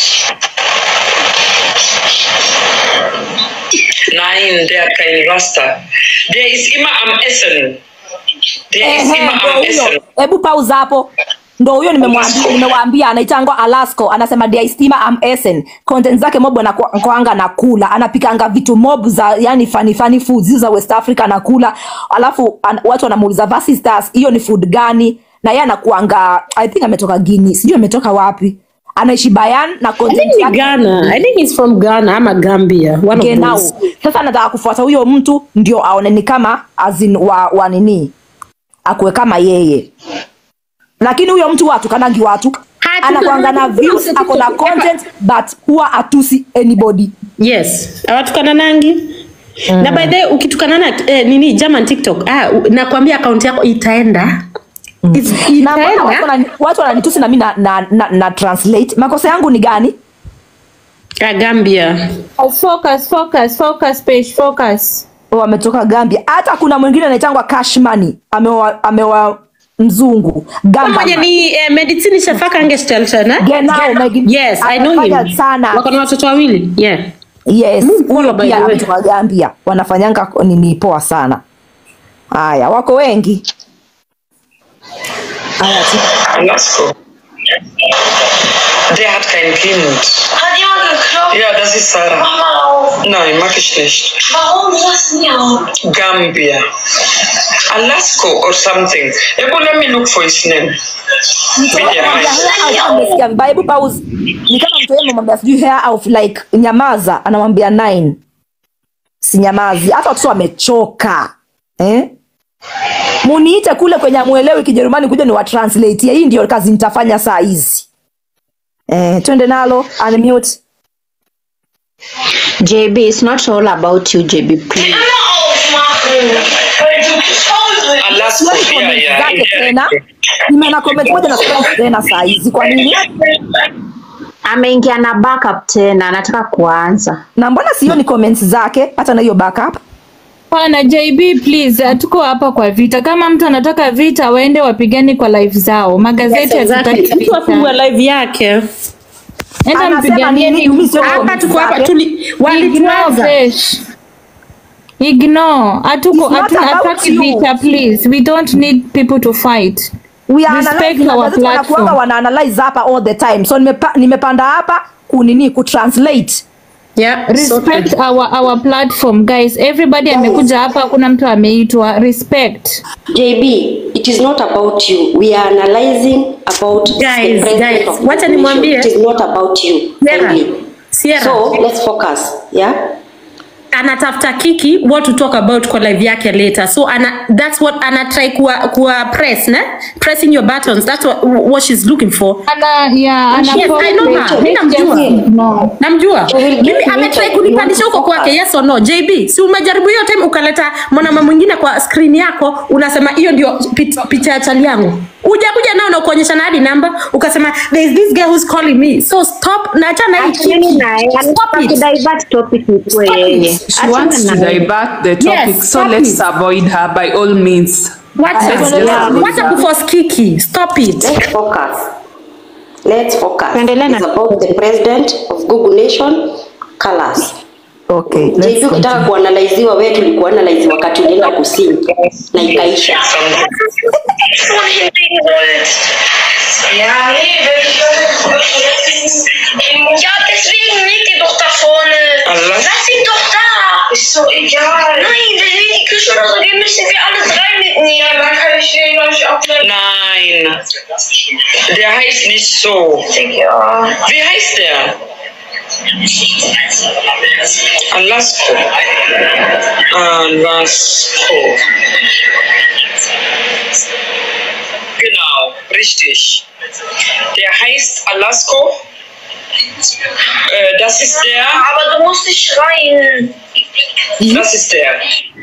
Nein, der hat keinen Raster. Der ist immer am Essen. Der ist Ehe, immer ndo am huyo Essen. hebu pauza hapo ndo huyo nimemwambia nimewaambia anaitangwa Alasco anasema diaistima am Essen content zake mob anakwanga na kula anapikanga vitu mob za yani funny funny foods hizo za West Africa anakula alafu an, watu wanamuuliza Vasi Stars hiyo ni food gani na yeye anakuanga I think ametoka Guinea sijui ametoka wapi anaishi Bayan na I content think ni yake Ghana. I think he's from Ghana ama Gambia. One of genau those. sasa anataka kufuata huyo mtu ndio aone ni kama azin wa, wa nini akuwe kama yeye lakini huyo mtu watukanagi watu Hatu- anakwanga na views ako na content but huwa atusi anybody Yes. Awatukana nangi. Na by the way, ukitukana na eh, nini German TikTok, ah, u- nakwambia akaunti yako itaenda. It's- na mbona watu Itaenda. wanani- watu wananitusi na mi na, na, na, na translate makosa yangu ni gani Ah, Gambia. Focus, focus, focus, Pesh, focus. wametoka gambia hata kuna mwingine anaitangwa cashmani amewa, amewa mzungu Gamba Mmoja man. ni eh, medicine Shafaka Angestelten, eh? Genau, Maggie- Yes, I know anafanya him. sana. Wako na watoto wawili. Yeah. yes Mungu huyo by pia the way. ametoka gambia wanafanyanga nini poa sana haya wako wengi haya tu. Alasko. Der hat kein Kind. Hat jemand geklopft? Ja, das ist Sarah. Mach mal auf. Nein, mag ich nicht. Warum? Lass mir auf. Gambia. Alaska or something. Able, let me look for his name. Media house. amesikia vibaya hebu pause ni kama mtu yeye amemwambia sijui hair of like nyamaza anamwambia nine si nyamazi hata watoto wamechoka eh? muniite kule kwenye amwelewi kijerumani kuja ni watranslatie hii ndio kazi nitafanya saa hizi eh, twende nalo unmute JB, it's not all about you, JB, please. Alaska, Sioni yeah, comment yeah. zake tena nimeona comment moja na comment tena saa hizi kwa nini Ameingia na backup tena, anataka kuanza. na mbona sioni comments zake hata na hiyo backup Pana JB please, uh, tuko hapa kwa vita. Kama mtu anataka vita, waende wapigane kwa live zao. Magazeti hazitaki Mtu afungua vita. live yake. Enda anasema mpiganie nini mimi sio Hapa comments tuko hapa zake. tuli Ignore walituanza. fish. Ignore. Hatuko It's not hatu- about hataki you. vita please. We don't need people to fight. we are Respect analyzing our magazeti wanakuanga platform. wana analyze hapa all the time so nimepa, nimepanda hapa kunini kutranslate Yeah, Respect our our platform guys. Everybody amekuja hapa, kuna mtu ameitwa. Respect. JB, it is not about you. We are analyzing about Guys, the president guys, of wacha the nimwambie. nation. It is not about you. Sierra, only. Sierra. So let's focus. Yeah. anatafuta kiki what to talk about kwa live yake later so ana, that's what ana try kuwa, kuwa press ne pressing your buttons that's what, what she's looking for Ana yeah, ana Yes, I know her. Mimi namjua. No. namjua So we'll mimi get to ametry it. kunipandisha We huko want to kwake yes or no jb si umejaribu hiyo time ukaleta mwanama mwingine kwa screen yako unasema hiyo ndio pit- picha ya chali yangu ujakuja nao na kuonyesha na hadi namba ukasema there is this girl who's calling me so stop na achana hii Acheni kiki. naye, Stop anataka it. kudivert topic ikuwe yeye. She wants to Achana naye. divert the topic, Yes, so stop let's it. avoid her by all means. Wacha, Let's just leave wacha her. kuforce kiki stop it Let's focus. Let's focus. Tuendelee na- It's about the president of Google Nation, colors. okay let's JB ukitaka continue. kuanalaiziwa wewe tulikuwa analaizi wakati ulienda kusini na ikaisha. Ja, nee, Ja, deswegen liegt ihr doch da vorne. Allah. Lass ihn doch da. Ist so egal. Nein, wir sehen die Küche oder so, die müssen wir alle drei mitnehmen. Ja, dann kann ich den gleich auch Nein, der heißt nicht so. Ja. Wie heißt der? Alasko. Alasko. Genau, richtig. Der heißt Alasko. Äh, das ist der. Aber du musst nicht schreien. Das ist der.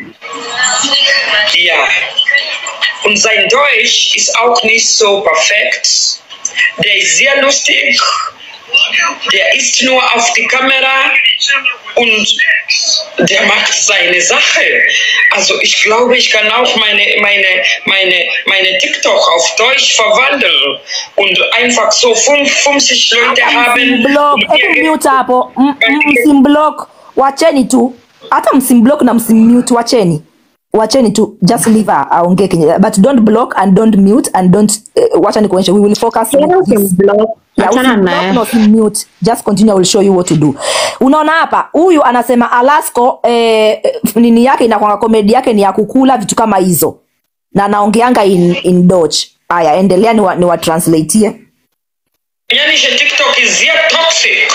Ja. Und sein Deutsch ist auch nicht so perfekt. Der ist sehr lustig. Der ist nur auf die Kamera und der macht seine Sache. Also ich glaube, ich kann auch meine, meine, meine, meine TikTok auf Deutsch verwandeln und einfach so fünf, 50 Leute haben. Msimblock, hebu mute hapo M- m- msimblock wacheni tu hata msimblock na msimmute wacheni wacheni tu just leave her aongee kenye but don't block and don't mute and don't uh, wacha nikuonyeshe we will focus Tena with this. usimblock. Yeah, Achana usimblock naye. na usimmute. just continue I will show you what to do unaona hapa huyu anasema alasko eh, nini yake inakwanga komedi yake ni ya kukula vitu kama hizo na anaongeanga in, in Dutch haya endelea ni wa, ni wa translateie Kenyanische TikTok ist sehr toxisch.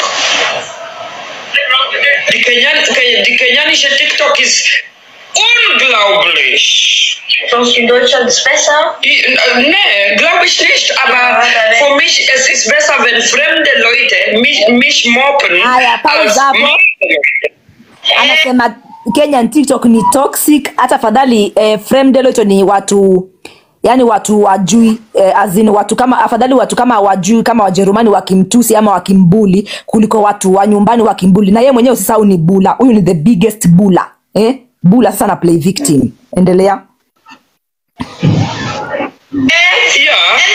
Die, Kenyan, die kenyanische TikTok ist unglaublich. Sonst in Deutschland ist besser. Ich- äh, Nee, glaube ich nicht, aber für mich es ist besser, wenn fremde Leute mich, mich mobben Haya, pause als hapo. meine Leute. anasema Kenyan TikTok ni toxic. Hata afadhali eh, Fremdelo ni watu yani watu wajui eh, azin watu kama afadhali watu kama wajui kama Wajerumani wakimtusi ama wakimbuli kuliko watu wa nyumbani wakimbuli, na yeye mwenyewe usisahau ni bula. Huyu ni the biggest bula eh? Bula sasa na play victim. Endelea. Ja.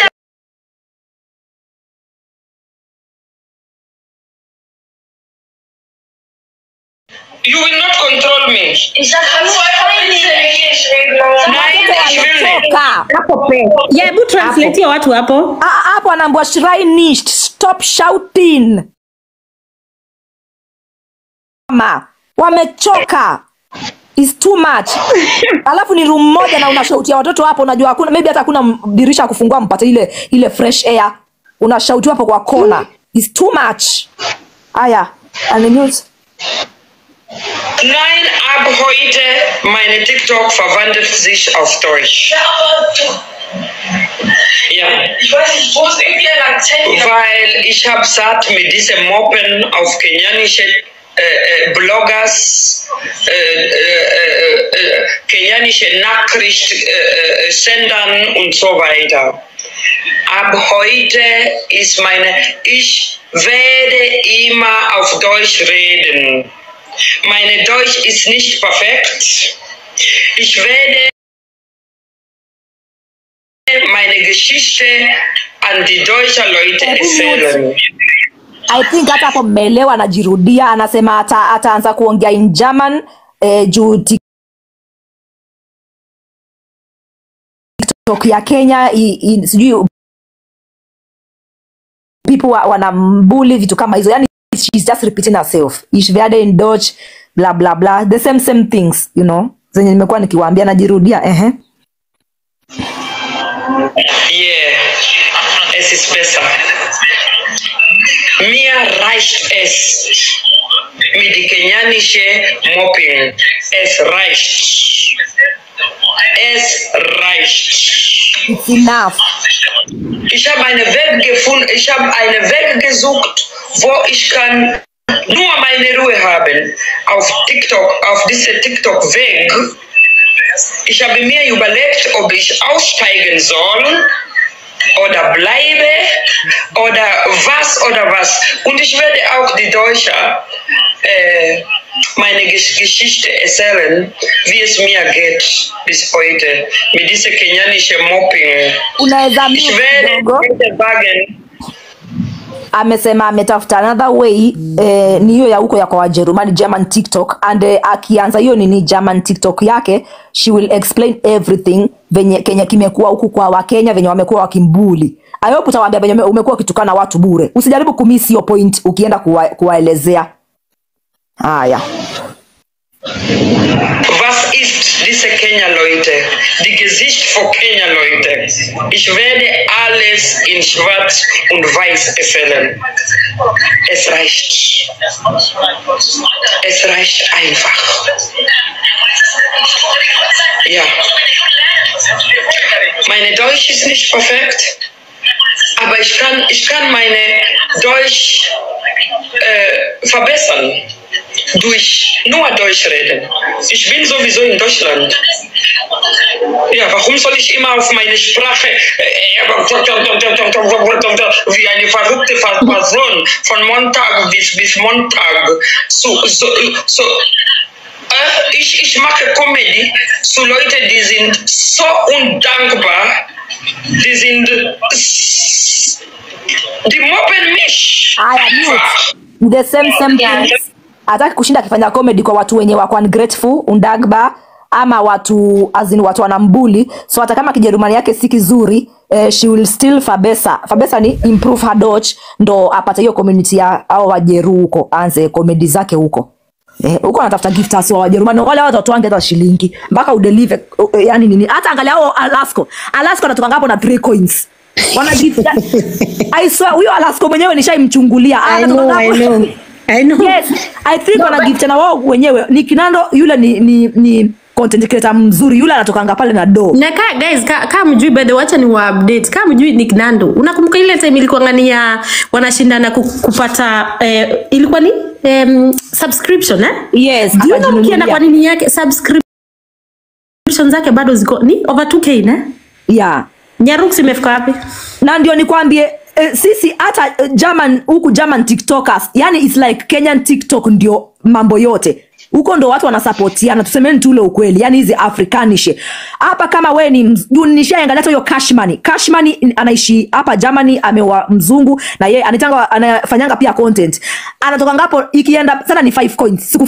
You will not control me. Ich sag nur einfach bitte Englisch reden. aber- Nein, ich will nicht. Toka. Hapo pe. Yeah, hebu translate ya watu hapo. Ah, ah, hapo anaambiwa shrinished stop shouting Mama, wamechoka is too much alafu ni room moja na unashautia watoto hapo unajua hakuna maybe hata hakuna m- dirisha ya kufungua mpate ile ile fresh air unashautiwa hapo kwa kona is too much haya unmute Nein, ab heute meine TikTok verwandelt sich auf Deutsch. Ja. Ich weiß nicht, wo ist irgendwie ein Akzent? Weil ich habe satt mit diesem Moppen auf kenianische äh, äh, Bloggers, äh, äh, äh, äh, kenianische Nachricht, äh, äh, Sendern und so weiter. Ab heute ist meine, ich werde immer auf Deutsch reden. Meine Deutsch ist nicht perfekt. Ich werde meine Geschichte an die deutschen Leute erzählen. i think hata hapo mmeelewa anajirudia anasema ata, ataanza kuongea in german eh, juu tiktok ya kenya i, i, sijui people wa- wanambuli vitu kama hizo yani she's just repeating herself ich werde in deutsch bla bla bla the same same things you know zenye nimekuwa nikiwaambia najirudia ehe Yeah, es ist besser. Mir reicht es mit die kenianische Mopping. Es reicht. Es reicht. it's enough Ich habe eine Weg gefunden, ich habe eine Weg gesucht, wo ich kann nur meine Ruhe haben. Auf TikTok, auf diese TikTok-Weg. Ich habe mir überlegt, ob ich aussteigen soll oder bleibe oder was oder was. Und ich werde auch die Deutsche äh, meine Gesch Geschichte erzählen, wie es mir geht bis heute mit dieser kenianischen Mopping. unaweza Ich mute werde kidogo heute sagen, amesema ametafuta another way eh, ni hiyo ya huko ya kwa wajerumani german tiktok and eh, akianza hiyo nini german tiktok yake she will explain everything venye kenya kimekuwa huku kwa wakenya venye wamekuwa wakimbuli ayopu utawaambia venye ume- umekuwa ukitukana watu bure usijaribu kumisi hiyo point ukienda kuwa, kuwaelezea haya was ist diese Kenya-Leute? Die Gesicht von Kenya-Leute. Ich werde alles in schwarz und weiß erzählen. Es reicht. Es reicht einfach. Ja. Meine Deutsch ist nicht perfekt, aber ich kann, ich kann meine Deutsch äh, verbessern durch nur Deutsch reden. Ich bin sowieso in Deutschland. Ja, warum soll ich immer auf meine Sprache äh, wie eine verrückte Person von Montag bis, bis Montag so, so, so äh, ich, ich mache Comedy zu Leuten, die sind so undankbar, die sind die mobben mich. haya mute. the same same things hataki kushinda akifanya comedy kwa watu wenye wako ungrateful undagba ama watu azin watu wanambuli so hata kama kijerumani yake si kizuri eh, she will still fabesa fabesa ni improve her dodge ndo apate hiyo community ya au wajeru huko aanze comedy zake huko Eh, huko anatafuta gifters wa wajerumani wale watu watu wange hata shilingi mpaka udelive uh, yani nini hata angalia hao alasko alasko anatoka ngapo na 3 coins wana gift I swear huyo alasko mwenyewe nishaimchungulia I Anatoka know, I ngapo- know. I know. yes i think wana gift na wao wenyewe ni kinando yule ni ni ni content creator mzuri yule anatokanga pale na do na ka, guys ka, ka mjui bado wacha ni wa update ka mjui Nick Nando unakumbuka ile time ilikuwa ngani ya wanashindana ku, kupata eh, ilikuwa ni um, subscription eh yes Do you know akajinunulia. ukienda kwa nini yake subscription zake bado ziko ni over 2k ne yeah Nyarux imefika wapi na ndio nikwambie eh, sisi hata eh, german huku german tiktokers yani its like kenyan tiktok ndio mambo yote huko ndo watu wanasapotiana tusemeni tu ule ukweli yani hizi afrikanishe hapa kama we ni mz- juu nishaangalia hata hiyo cashmani cashmani anaishi hapa germany amewa mzungu na yeye anitanga anafanyanga pia content anatoka ngapo ikienda sana ni 5 coins sikufichi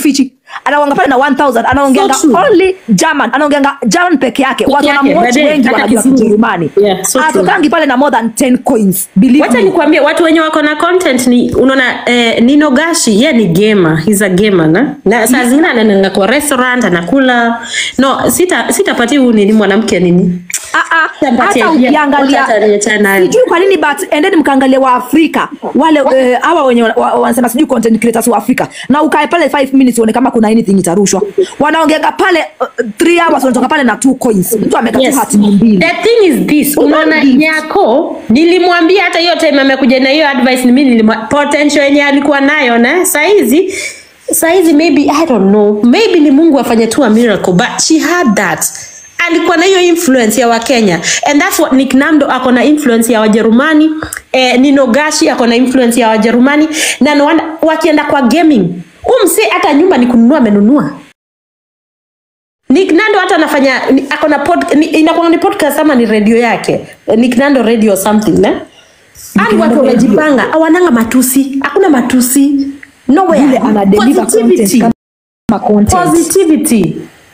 anaongea pale na 1000 anaongeanga So true. only German anaongeanga German peke yake Peke watu yake, wanamwatch baadaye, wengi hata wanajua Kizungu. Kijerumani Yeah, so true. atokangi pale na more than 10 coins believe wacha me nikwambie watu wenye wako na content ni unaona eh, nino gashi ye ni gamer he's a gamer na, na saa zingine anaenda kwa restaurant anakula no sita sitapatia huyu nini mwanamke nini Ah, ah, Sitampatia hata pia. ukiangalia Wacha ataniacha nayo. sijui kwa nini but endeni mkaangalia wa Afrika wale eh, hawa wenye wa- wa- wanasema sijui content creators wa Afrika na ukae pale 5 minutes uone kama kuna anything itarushwa wanaongeanga pale 3 hours wanatoka pale na 2 coins mtu ameka Yes. tu hati mbili The thing is this, unaona nyako, nilimwambia hata hiyo time amekuja na hiyo advice ni mimi nilimwa potential yenye alikuwa nayo na saizi saizi maybe I don't know, maybe ni Mungu afanye tu a miracle but she had that alikuwa na hiyo influence ya Wakenya and that's what Nick Nando ako na influence ya Wajerumani eh, Nino Gashi ako na influence ya Wajerumani na no wonder wakienda kwa gaming umse hata nyumba ni kununua amenunua Nick Nando hata anafanya ni- ako na pod, ni, inakuwa ni podcast ama ni radio yake Eh, Nick Nando radio or something ne ani watu wamejipanga hawananga matusi hakuna matusi nowhere Yule ana deliver positivity content kama content. positivity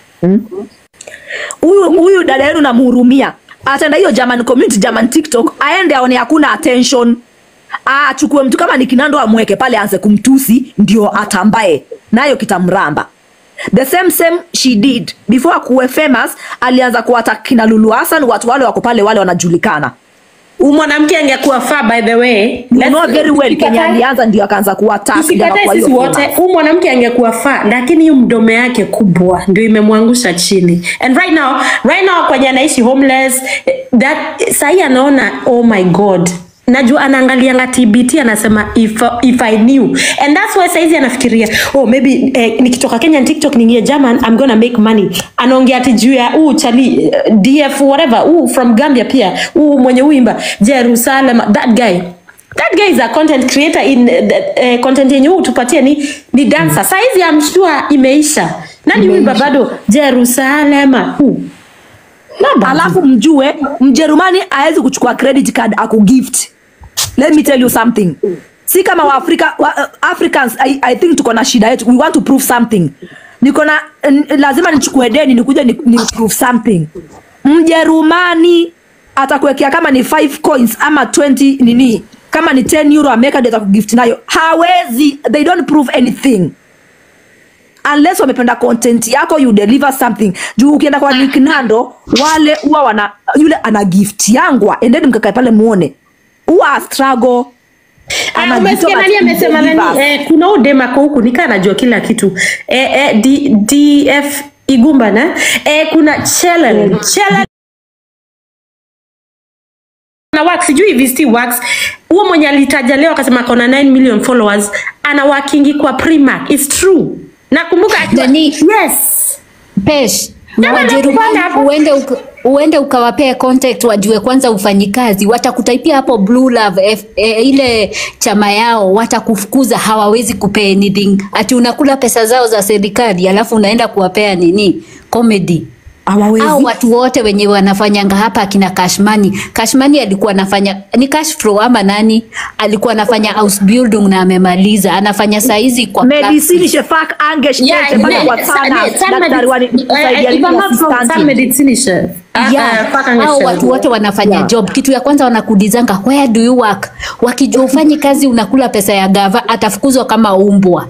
huyu huyu dada yenu namhurumia ataenda hiyo German community German TikTok aende aone hakuna attention Ah, achukue mtu kama ni Kinando amweke pale aanze kumtusi ndio atambae nayo kitamramba the same same she did before akuwe famous alianza kuwata kina Lulu Hassan watu wale wako pale wale wanajulikana Huyu mwanamke angekuwa far by the way you Let's- know very well tusikatae- Kenya alianza ndio akaanza kuattack ndio tusikatae akakuwa sisi hiyo wote famous. huyu mwanamke angekuwa faa lakini hiyo mdomo yake kubwa ndio imemwangusha chini and right now right now kwenye anaishi homeless eh, that sahii anaona oh my god najua anaangalianga tbt anasema if, if i knew and that's why saizi anafikiria oh maybe eh, nikitoka kenya tiktok ningie german i'm gonna make money anaongea ati juu ya huu chali eh, df whatever huu from gambia pia huu mwenye uimba jerusalem that guy that guy is a content creator in uh, uh, content yenye huu tupatie ni, ni dancer mm. saizi I'm sure imeisha nani uimba bado jerusalema huu alafu mjue mjerumani awezi kuchukua credit card akugift let me tell you something si kama waafrika wa, uh, africans I, i think tuko na shida yetu we want to prove something niko na n- lazima nichukue deni nikuja ni, ni prove something mjerumani atakuwekea kama ni 5 coins ama 20 nini kama ni 10 euro ameweka ndio atakugift nayo hawezi they don't prove anything unless wamependa content yako you deliver something juu ukienda kwa Nick Nando wale huwa wana yule ana gift yangwa endeni mkakae pale muone huwa a struggle Ah, Ana umesikia gift nani but amesema nani delivers. eh, kuna huyu dem ako huku nikaa najua kila kitu eh, eh, D, df igumba na eh, kuna chelen chelen na wax sijui hivi si wax huo mwenye alitaja leo akasema akona 9 million followers ana wakingi kwa primark its true nakumbuka akiwa- Nani? yes Pesh, Kama Wajerumani nakupanda hapo. uende uka, uende ukawapee contact wajue kwanza ufanyikazi, watakutaipia hapo Blue Love F, e, ile chama yao, watakufukuza, hawawezi kupea anything, ati unakula pesa zao za serikali alafu unaenda kuwapea nini comedy hawawezi au watu wote wenye wanafanyanga hapa akina Cashmani. Cashmani alikuwa anafanya ni cash flow ama nani, alikuwa anafanya house building na amemaliza, anafanya saizi kwa medicine plastic. shefak ange Yeah, shtete pale ne- kwa sa- sana ne- Sun daktari wa Medicine- kusaidia eh, if nini I'm not wrong, assistant. Sun Medicine chef. Ah, Yeah, ah, fuck, hao angesema. watu wote wanafanya Yeah. job. Kitu ya kwanza wanakuulizanga where do you work? Wakijua ufanyi kazi unakula pesa ya gava, atafukuzwa kama umbwa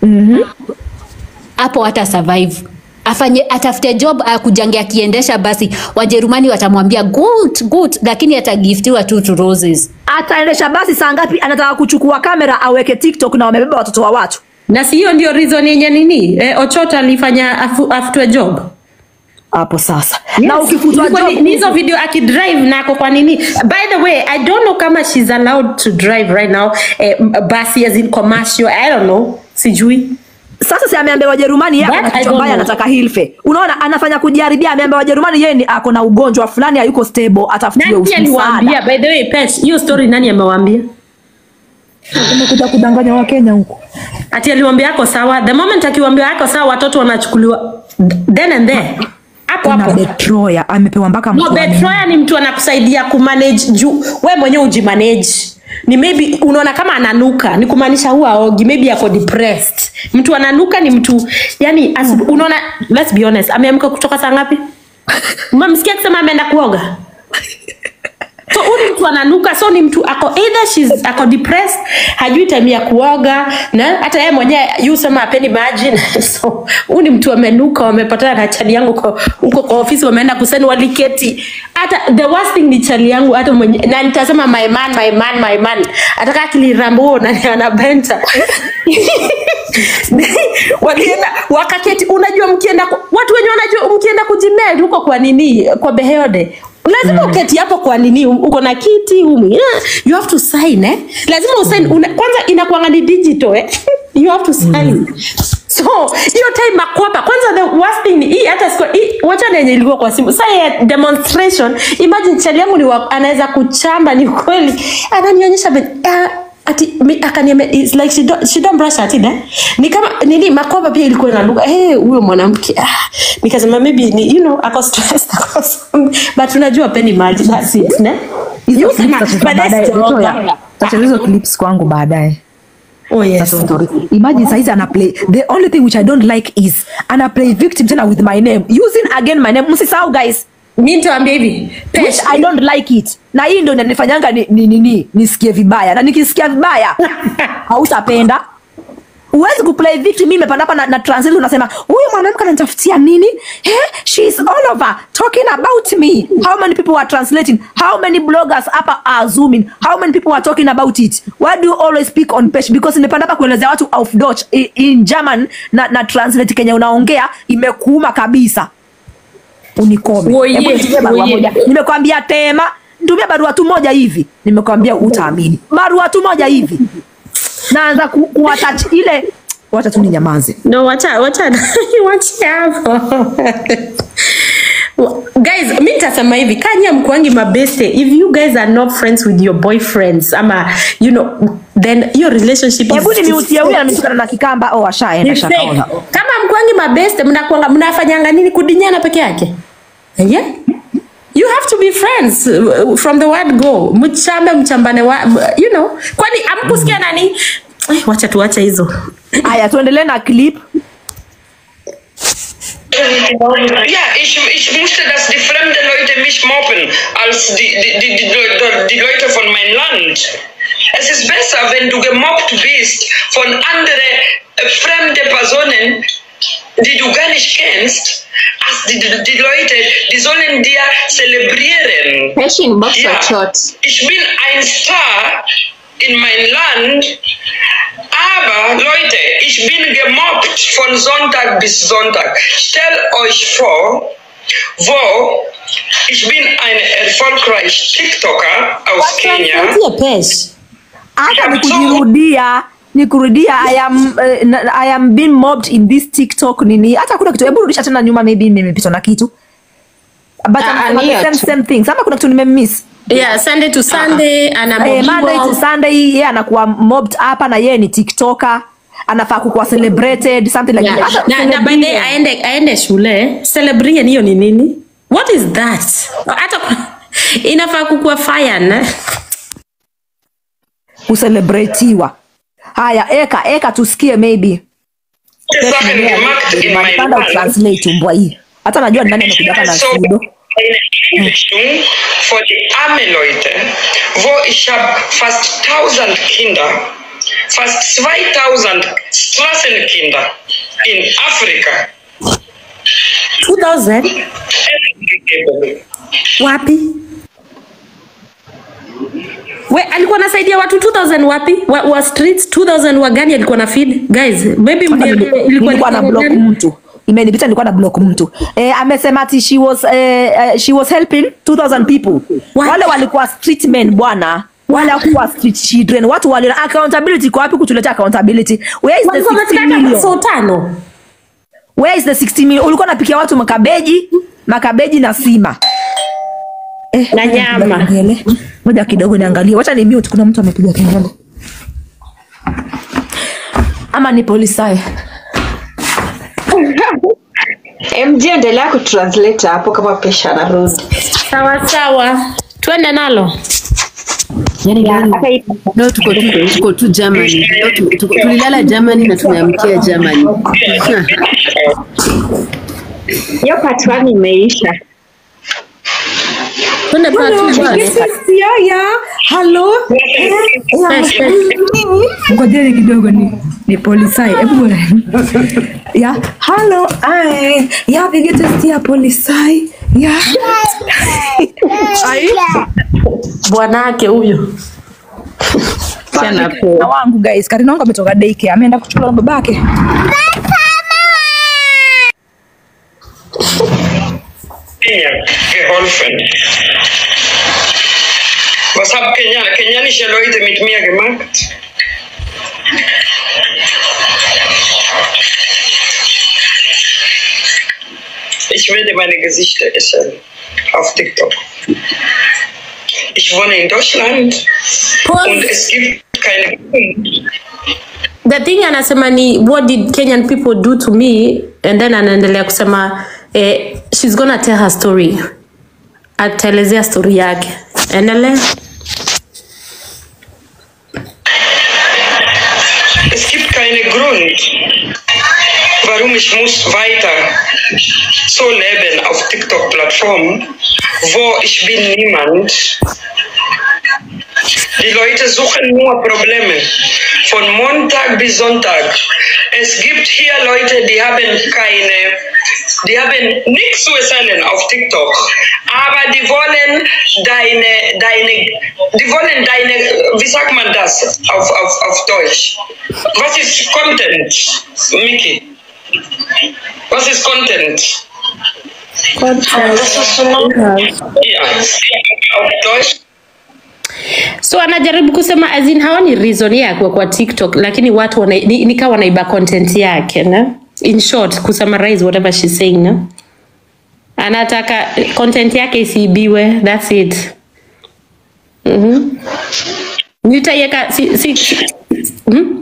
hapo hata survive afanye atafute job akujange akiendesha basi wajerumani watamwambia good good lakini atagiftiwa tu to roses ataendesha basi saa ngapi anataka kuchukua kamera aweke tiktok na wamebeba watoto wa watu na si hiyo ndio reason yenye nini eh, ochota alifanya afu, afutwe job hapo sasa na ukifutwa Ilikuwa ni- job ni hizo video akidrive nako kwa nini by the way i don't know kama she's allowed to drive right now eh, m- basi as in commercial i don't know sijui sasa si ameambia wajerumani yeye That ana I kichwa don't mbaya know. anataka hilfe unaona anafanya kujaribia ameambia wajerumani yeye ni ako na ugonjwa fulani hayuko stable atafutiwe nani aliwaambia msaada by the way pet hiyo story nani amewaambia umekuja kudanganya wakenya huko ati aliwaambia ako sawa the moment akiwaambia ako sawa watoto wanachukuliwa then and there hapo kuna hapo betroya amepewa mpaka no mtu wa nini. betroya ni mtu anakusaidia kumanage juu we mwenyewe ujimanage ni maybe unaona kama ananuka ni kumaanisha huwa aogi maybe ako depressed mtu ananuka ni mtu yani asibu, unaona let's be honest ameamka kutoka saa ngapi umemsikia akisema ameenda kuoga so huyu ni mtu ananuka so ni mtu ako either she's ako depressed hajui time ya kuoga na hata yeye mwenyewe yu sema apendi maji so huyu ni mtu amenuka wamepatana na chali yangu kwa- huko kwa ofisi wameenda kuseni waliketi hata the worst thing ni chali yangu hata mwenye na nitasema my man my man my man ataka akilirambo na anabenta walienda wakaketi unajua mkienda ku- watu wenye wanajua mkienda kujimeli huko kwa nini kwa beheode lazima mm. uketi hapo kwa nini uko na kiti umu yeah, you have to sign eh lazima usign una, kwanza inakuanga ni digital eh you have to sign so hiyo time makwapa kwanza the worst thing ni hii hata siku hii wacha na yenye ilikuwa kwa simu sasa ya demonstration imagine chali yangu ni wa- anaweza kuchamba ni kweli ananionyesha ben- ah, ati mi- akaniambia it's like she don't, she don't brush her teeth eh? ni kama nini makwapa pia ilikuwa inanuka eh huyo mwanamke ah nikasema maybe ni you know ako stressed ako something. but unajua peni maji that's it ne hizo You clips sema, tacheza but that's baadaye the Victoria, organ. tacheza hizo clips kwangu baadaye oh yes That's story. imagine saizi ana play the only thing which i don't like is ana play victim tena with my name using again my name msisahau guys mi nitawaambia hivi which i don't like it na hii ndo inanifanyanga ni, ni, ni, ni, nisikie vibaya na nikisikia vibaya hautapenda huwezi kuplay victim mimi nimepanda hapa na, na translate unasema huyu mwanamke ananitafutia nini eh she is all over talking about me how many people are translating how many bloggers hapa are zooming how many people are talking about it why do you always speak on page because nimepanda hapa kuelezea watu auf Deutsch i- in German na, na translate Kenya unaongea imekuuma kabisa unikome Oye, Hebu nitumie barua oye. moja nimekwambia tema nitumie barua tu moja hivi nimekwambia utaamini barua tu moja hivi naanza ku, kuwatach ile wacha tu ninyamaze no wacha wacha wacha hapo guys mi nitasema hivi kanya mkwangi mabeste if you guys are not friends with your boyfriends ama you know then your relationship is- hebu is- nimiutie huyu anatukana na kikamba oh ashaenda Ni fake. shakaoza kama mkwangi mabeste mnakwanga mnafanyanga nini kudinyana peke yake yeah? you have to be friends uh, from the word go mchambe mchambane wa, you know kwani amkusikia nani Eh, wacha tuache hizo haya tuendelee na clip Ja, ich, ich musste das die fremde Leute mich mobben als die, die, die, die, die, die Leute von meinem Land. Es ist besser, wenn du gemobbt bist von anderen äh, fremde Personen, die du gar nicht kennst, als die, die, die Leute, die sollen dir zelebrieren. Passion Box Ja. or Short. Ich bin ein Star in mein Land, aber Leute, ich bin gemobbt von Sonntag bis Sonntag. Stellt euch vor, wo ich bin ein erfolgreicher TikToker aus Kenya. Tie pesh hata ni kujirudia ni kurudia I am, uh, I am being mobbed in this tiktok nini hata kuna kitu hebu rudisha tena nyuma maybe nimepitwa na kitu but Ah, anasema ni the hiyo same, tu. same things ama kuna kitu nimemiss yeah sunday to sunday ana Eh, Monday to Sunday yeye anakuwa mobbed hapa na yeye ni tiktoker anafaa kukuwa celebrated something like Yeah. that. Hata na, na by the way, celebrate. aende aende shule celebrate hiyo ni nini what is that hata kwa- inafaa kukuwa fire na kucelebratiwa haya eka eka tusikie maybe Sachen gemacht in meinem panda Land. utranslate umbwa hii hata najua ni nani amekuja hapa na so sudo eine Einrichtung für die armen Leute, wo ich habe fast 1000 Kinder, fast 2000 Straßenkinder in Afrika 2000 gegeben. wapi we alikuwa anasaidia watu 2000 wapi wa, wa streets 2000 wa gani alikuwa na feed guys maybe Hapa mniambie nili- ilikuwa nilikuwa na ni block gani? mtu imenipita nilikuwa na block mtu eh, amesema ati she was, eh, eh, she was helping 2000 people What? wale walikuwa street men bwana wale hakuwa street children watu wali accountability kwa wapi kutuletea accountability where is the Walikuwa 60 wanatakana million so tano where is the 60 million ulikuwa unapikia watu makabeji makabeji na sima eh, Na nyama. kengele moja kidogo niangalie wacha ni mute kuna mtu amepiga kengele ama ni polisae MJ endelea kutranslate hapo kama pesha anarudi. sawa sawa twende nalo Yani gani? Leo tuko tu tuko tu Germany. Leo tu- tuko- tulilala Germany na tumeamkia Germany. Hiyo part one imeisha. Twende part two bwana. halo ngojeni kidogo ni ni polisai hebu bwana. ya halo ai ya pige testi ya polisai ya Ai. bwanake huyo na wangu guys karina wangu ametoka daycare ameenda kuchukua na babake Kenya geholfen. Was haben Kenya, kenianische Leute mit mir gemacht? Ich werde meine Gesichter essen auf TikTok. Ich wohne in Deutschland und es gibt keine the thing anasema ni what did kenyan people do to me and then anaendelea kusema eh, she's gonna tell her story ataelezea story yake endelea Es gibt keinen Grund, warum ich muss weiter so leben auf TikTok-Plattform, wo ich bin niemand. Die Leute suchen nur Probleme von Montag bis Sonntag. Es gibt hier Leute, die haben keine, die haben nichts zu erzählen auf TikTok, aber die wollen deine, deine, die wollen deine, wie sagt man das auf, auf, auf Deutsch? Was ist Content, Miki? Was ist Content? Das ist so Ja, auf Deutsch. so anajaribu kusema as in haoni reason ya kuwa kwa tiktok lakini watu wana, ni, nika wanaiba content yake na in short kusummarize whatever she's saying na anataka content yake isiibiwe thats it mm-hmm. nitaiweka si, si, si, hmm?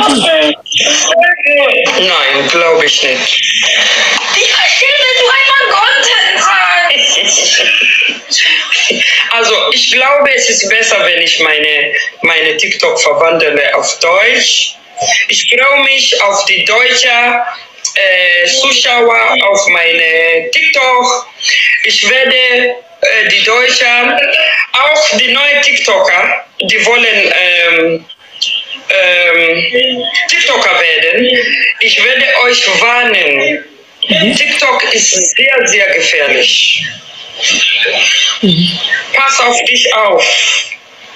Nein, glaube ich nicht. Ich verstehe, wenn du einmal Content sagst. Also ich glaube, es ist besser, wenn ich meine, meine TikTok verwandle auf Deutsch. Ich freue mich auf die deutsche äh, Zuschauer auf meine TikTok. Ich werde äh, die Deutschen, auch die neuen TikToker, die wollen ähm, ähm, TikToker werden. Ich werde euch warnen. TikTok ist sehr, sehr gefährlich. Pass auf dich auf.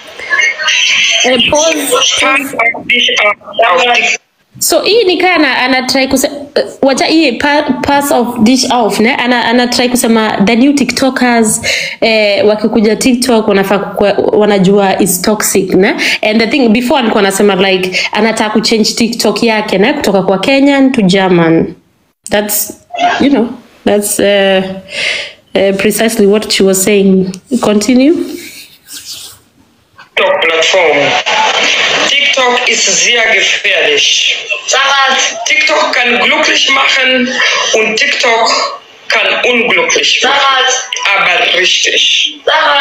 Pass auf dich auf. auf TikTok. so hii nikaa ana, anatrai kusema wacha hii pa, pass of dish off ne ana, anatrai kusema the new tiktokers eh, wakikuja tiktok wanafaa kukua- wanajua is toxic ne and the thing before alikuwa anasema like anataka kuchange tiktok yake ne kutoka kwa kenyan to german that's you know that's uh, uh, precisely what she was saying continue TikTok-Plattform. TikTok ist sehr gefährlich. TikTok kann glücklich machen und TikTok kann unglücklich machen. Aber richtig.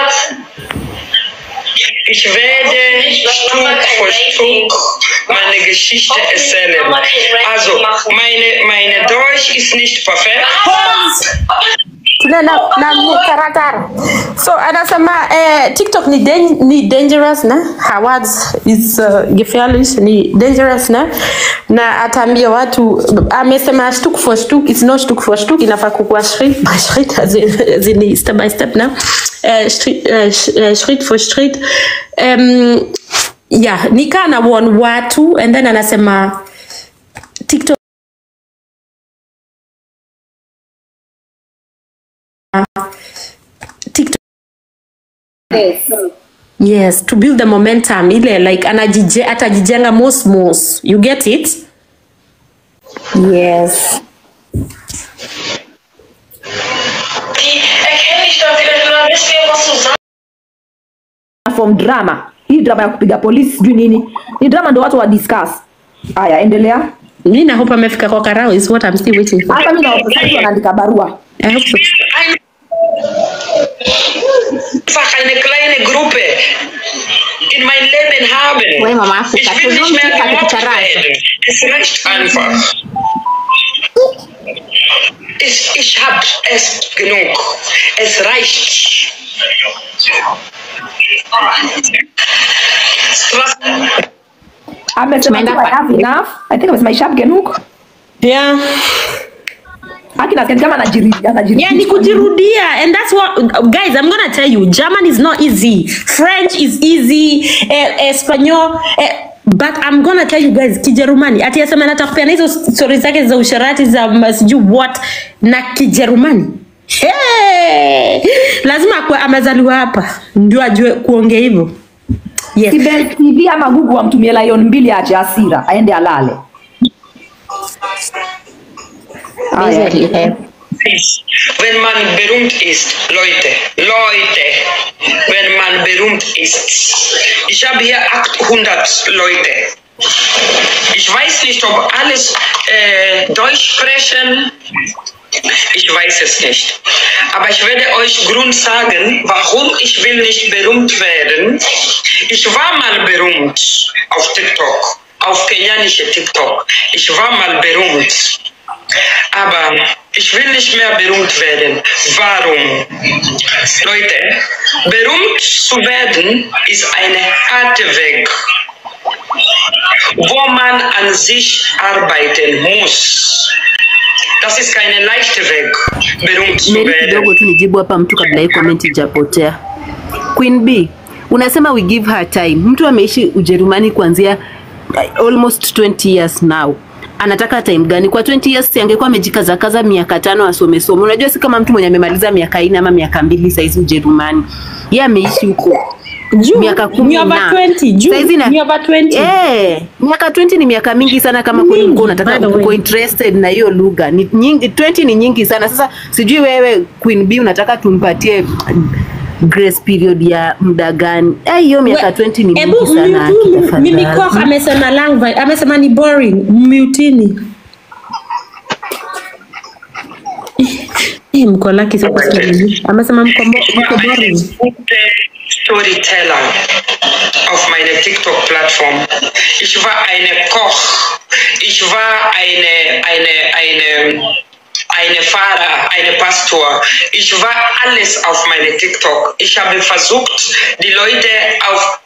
Ich werde Stück für Stück meine Geschichte erzählen. Also, meine, meine Deutsch ist nicht perfekt. tuna na, na taratara so anasema eh, tiktok ni, dan ni dangerous na her words is uh, gefährlich ni dangerous na na ataambia watu amesema stuk for stuk it's not stuk for stuk inafaa kukua schritt by schritt also zini step by step na eh, schritt, eh, sch- eh, schritt for schritt um, yeah nikaa na warn watu and then anasema tiktok TikTok. Yes, to build the momentum ile like anajije, atajijenga mos mos. You get it? Yes. Die erkenne ich da vielleicht oder wisst ihr, was du sagst? from drama hii drama ya kupiga polisi sijui nini ni drama ndo watu wa discuss haya endelea mi na hope amefika kwa karao is what I'm still waiting for. hata mi nawaandika barua I hope so. einfach eine kleine Gruppe in mein Leben haben. We Mama Afrika, Ich will nicht tuzungumze mehr kwa gemobbt Kifaransa. werden. Es reicht einfach. Ich, ich hab es genug. Es reicht. Was? amesema tu enough enough i think amesema ishab genug yeah akina kama anajirudia anajirudia yeah ni kujirudia and that's what guys i'm gonna tell you german is not easy french is easy eh, espanol eh, but i'm gonna tell you guys kijerumani ati asema nataka kupeana hizo stori zake za usharati za ma- sijui what na kijerumani hey! lazima akuwe amezaliwa hapa ndio ajue kuongea hivyo yes. Sibel TV ama Google amtumie lion mbili ache hasira aende alale. Haya. Wenn man berühmt ist, Leute, Leute, wenn man berühmt ist. Ich habe hier 800 Leute. Ich weiß nicht, ob alles äh, Deutsch sprechen. Ich weiß es nicht. Aber ich werde euch Grund sagen, warum ich will nicht berühmt werden. Ich war mal berühmt auf TikTok, auf kenianische TikTok. Ich war mal berühmt. Aber ich will nicht mehr berühmt werden. Warum? Leute, berühmt zu werden ist eine harte Weg, wo man an sich arbeiten muss. Das ist keine leichte Weg, berühmt zu Meri werden. kidogo tu nijibu hapa mtu kabla hii comment ijapotea. Queen B, unasema we give her time. Mtu ameishi Ujerumani kuanzia uh, almost 20 years now. Anataka time gani? Kwa 20 years si angekuwa amejikazakaza miaka tano asome somo. Unajua si kama mtu mwenye amemaliza miaka nne ama miaka mbili saizi Ujerumani. Yeye ameishi huko miaka kumi ni over na 20, juu, Saizi na- ni over 20. Eh, miaka 20 ni miaka mingi sana kama kweli ulikuwa unataka uko interested na hiyo lugha. Ni nyingi 20 ni nyingi sana. Sasa sijui wewe Queen B unataka tumpatie grace period ya muda gani? Eh, hiyo miaka 20 ni mingi sana. haki mimi tafadhali. Koch amesema language amesema ni boring mutini Eh, mko lucky sasa sasa. amesema mko mbo- mko boring gute Storyteller auf meiner TikTok-Plattform. Ich war eine Koch. Ich war eine, eine, eine, eine Fahrer, eine Pastor. Ich war alles auf meiner TikTok. Ich habe versucht, die Leute auf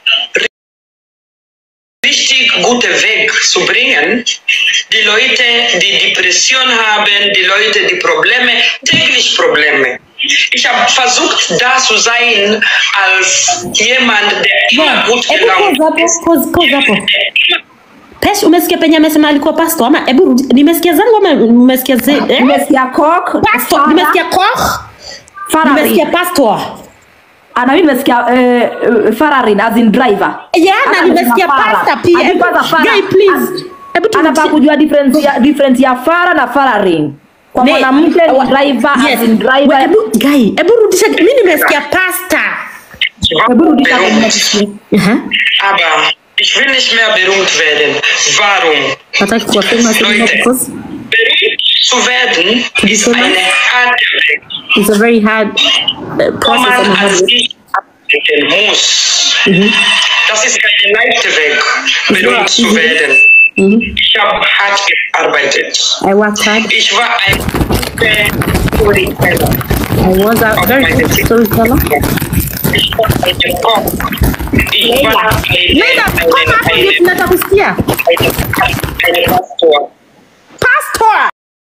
richtig gute Weg zu bringen. Die Leute, die Depression haben, die Leute, die Probleme, täglich Probleme. Ich habe versucht, da zu sein als jemand, der immer gut Hebu gelaunt pause hapo, pause- pause hapo. Pesh, umesikia penye amesema alikuwa pastor ama hebu rudi- nimesikia zangu ama umesikia ze, eh? Nimesikia Koch, pastor, Farah, nimesikia Koch, Farari. nimesikia pastor. Ana mimi nimesikia eh, eh, Fararin as in driver. Yeah, na Hata nimesikia nimesikia Farah. pastor pia. Hadi Hebu- kwanza Farah. Guy, please. Hebu tu- Anataka kujua difference ya difference ya Farah na Fararin. Kwa Ne- mwanamke ni wa- driver yes. as in driver. Hebu guy, hebu rudisha. Mimi nimesikia pastor. Hebu rudisha berühmt. Aber ich will nicht mehr berühmt werden. Warum? Hataki kuwa famous Leute, because berühmt zu werden ist eine harte Weg, it's a very hard uh, wo process man and a an hard work. sich arbeiten muss. Das ist keine leichte Weg, berühmt zu easy. werden. Ich habe hart gearbeitet. I worked hard. Ich war ein guter Storyteller. I was a very good storyteller. Ich war eine Koch. Ich war eine, Leila, komm hapo ndio eine, tunataka kusikia. eine, eine Pastor. Pastor.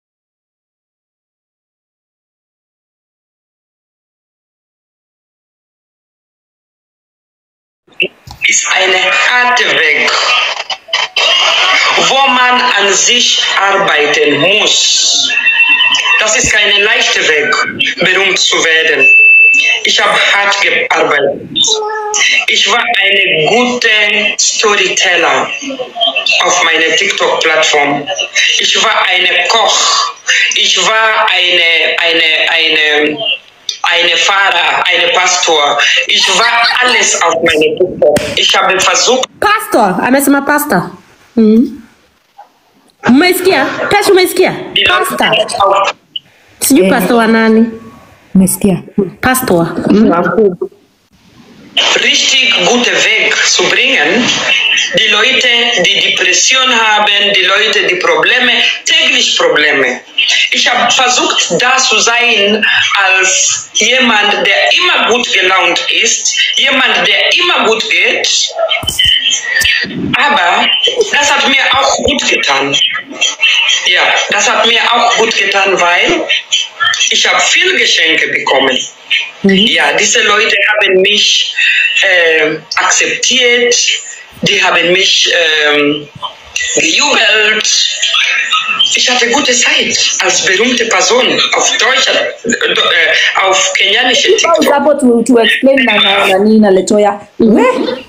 ist eine harte Weg, wo man an sich arbeiten muss. Das ist keine leichte Weg, berühmt zu werden. Ich habe hart gearbeitet. Ich war eine gute Storyteller auf meiner TikTok-Plattform. Ich war eine Koch. Ich war eine, eine, eine, eine Fahrer, eine Pastor. Ich war alles auf meiner TikTok. Ich habe versucht, Pastor, amesema pastor. Mhm. Umesikia? Pesh umesikia? Pastor. Sijui pastor wa nani. Umesikia? Pastor. richtig gute Weg zu bringen. Die Leute, die Depression haben, die Leute, die Probleme, täglich Probleme. Ich habe versucht, da zu sein als jemand, der immer gut gelaunt ist, jemand, der immer gut geht. Aber das hat mir auch gut getan. Ja, das hat mir auch gut getan, weil ich habe viele Geschenke bekommen. Ja, diese Leute haben mich äh, akzeptiert, die haben mich ähm, gejubelt. Ich hatte gute Zeit als berühmte Person auf Deutsch, äh, auf kenianische Pause hapo tu, tu explain na na nani na Letoya. We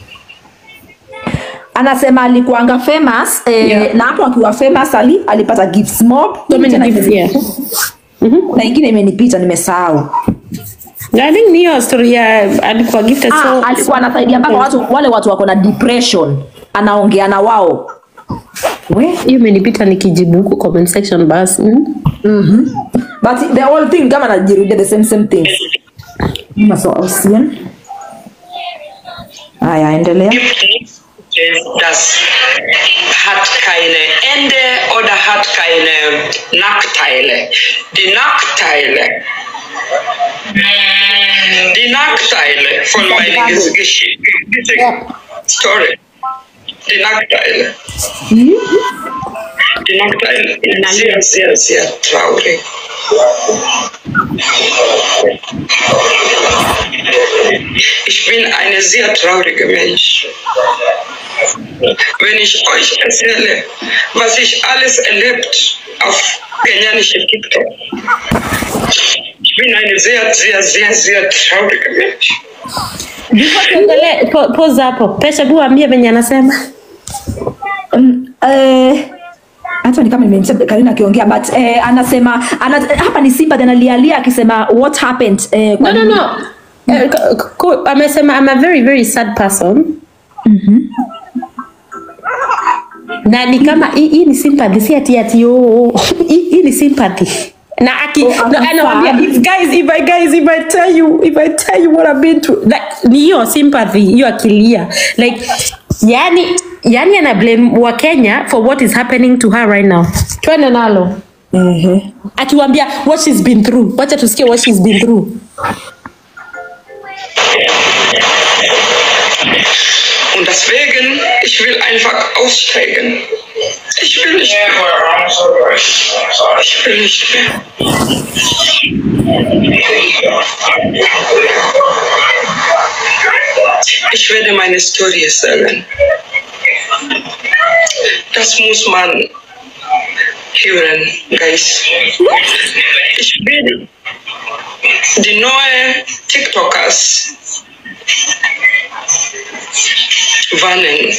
anasema alikuanga famous eh, na hapo akiwa famous ali alipata gifts mob. So many Tena gifts, ime- yeah. na ingine imenipita nimesahau. I think ni hiyo story ya alikuwa gifted Ah, so alikuwa anasaidia mpaka watu wale watu wako na depression, anaongea na wao. We hiyo imenipita nikijibu huko comment section basi. Mm. Mhm. But the whole thing kama anajirudia the same same thing. Mama so Austrian. Haya, endelea. Das hat keine Ende oder hat keine Nachteile. Die Nachteile, die Nachteile von meiner Ges- Geschichte, Story, die Nachteile. Die Nachteile sind sehr, sehr, sehr traurig. Ich bin ein sehr trauriger Mensch. Wenn ich euch erzähle, was ich alles erlebt auf kenianische TikTok. Ich bin ein sehr, sehr, sehr, sehr trauriger Mensch. Before tuendelee, po- pause hapo. Pesha bu ambie venye anasema. Mm, eh, hata ni kama nimemsikia Karina akiongea but eh, anasema ana, hapa ni Simba tena lialia akisema what happened eh, kwa No, no, nini- no. Eh, ko- ko- amesema I'm a very very sad person. Na ni kama hii hii ni sympathy si ati ati oh, hii hii ni sympathy. Na aki Oh, na I'm anawaambia sad. if guys if I guys if I tell you if I tell you what I've been through like ni hiyo sympathy hiyo akilia like yani yani ana blame wa Kenya for what is happening to her right now. Twende nalo. Ehe. Akiwaambia what she's been through. Wacha tusikie what she's been through. Und deswegen, ich will einfach aussteigen. Ich will nicht mehr. Ich will nicht mehr. Ich werde meine Story sagen. Das muss man hören, Guys. Ich will die neue TikTokers warnen.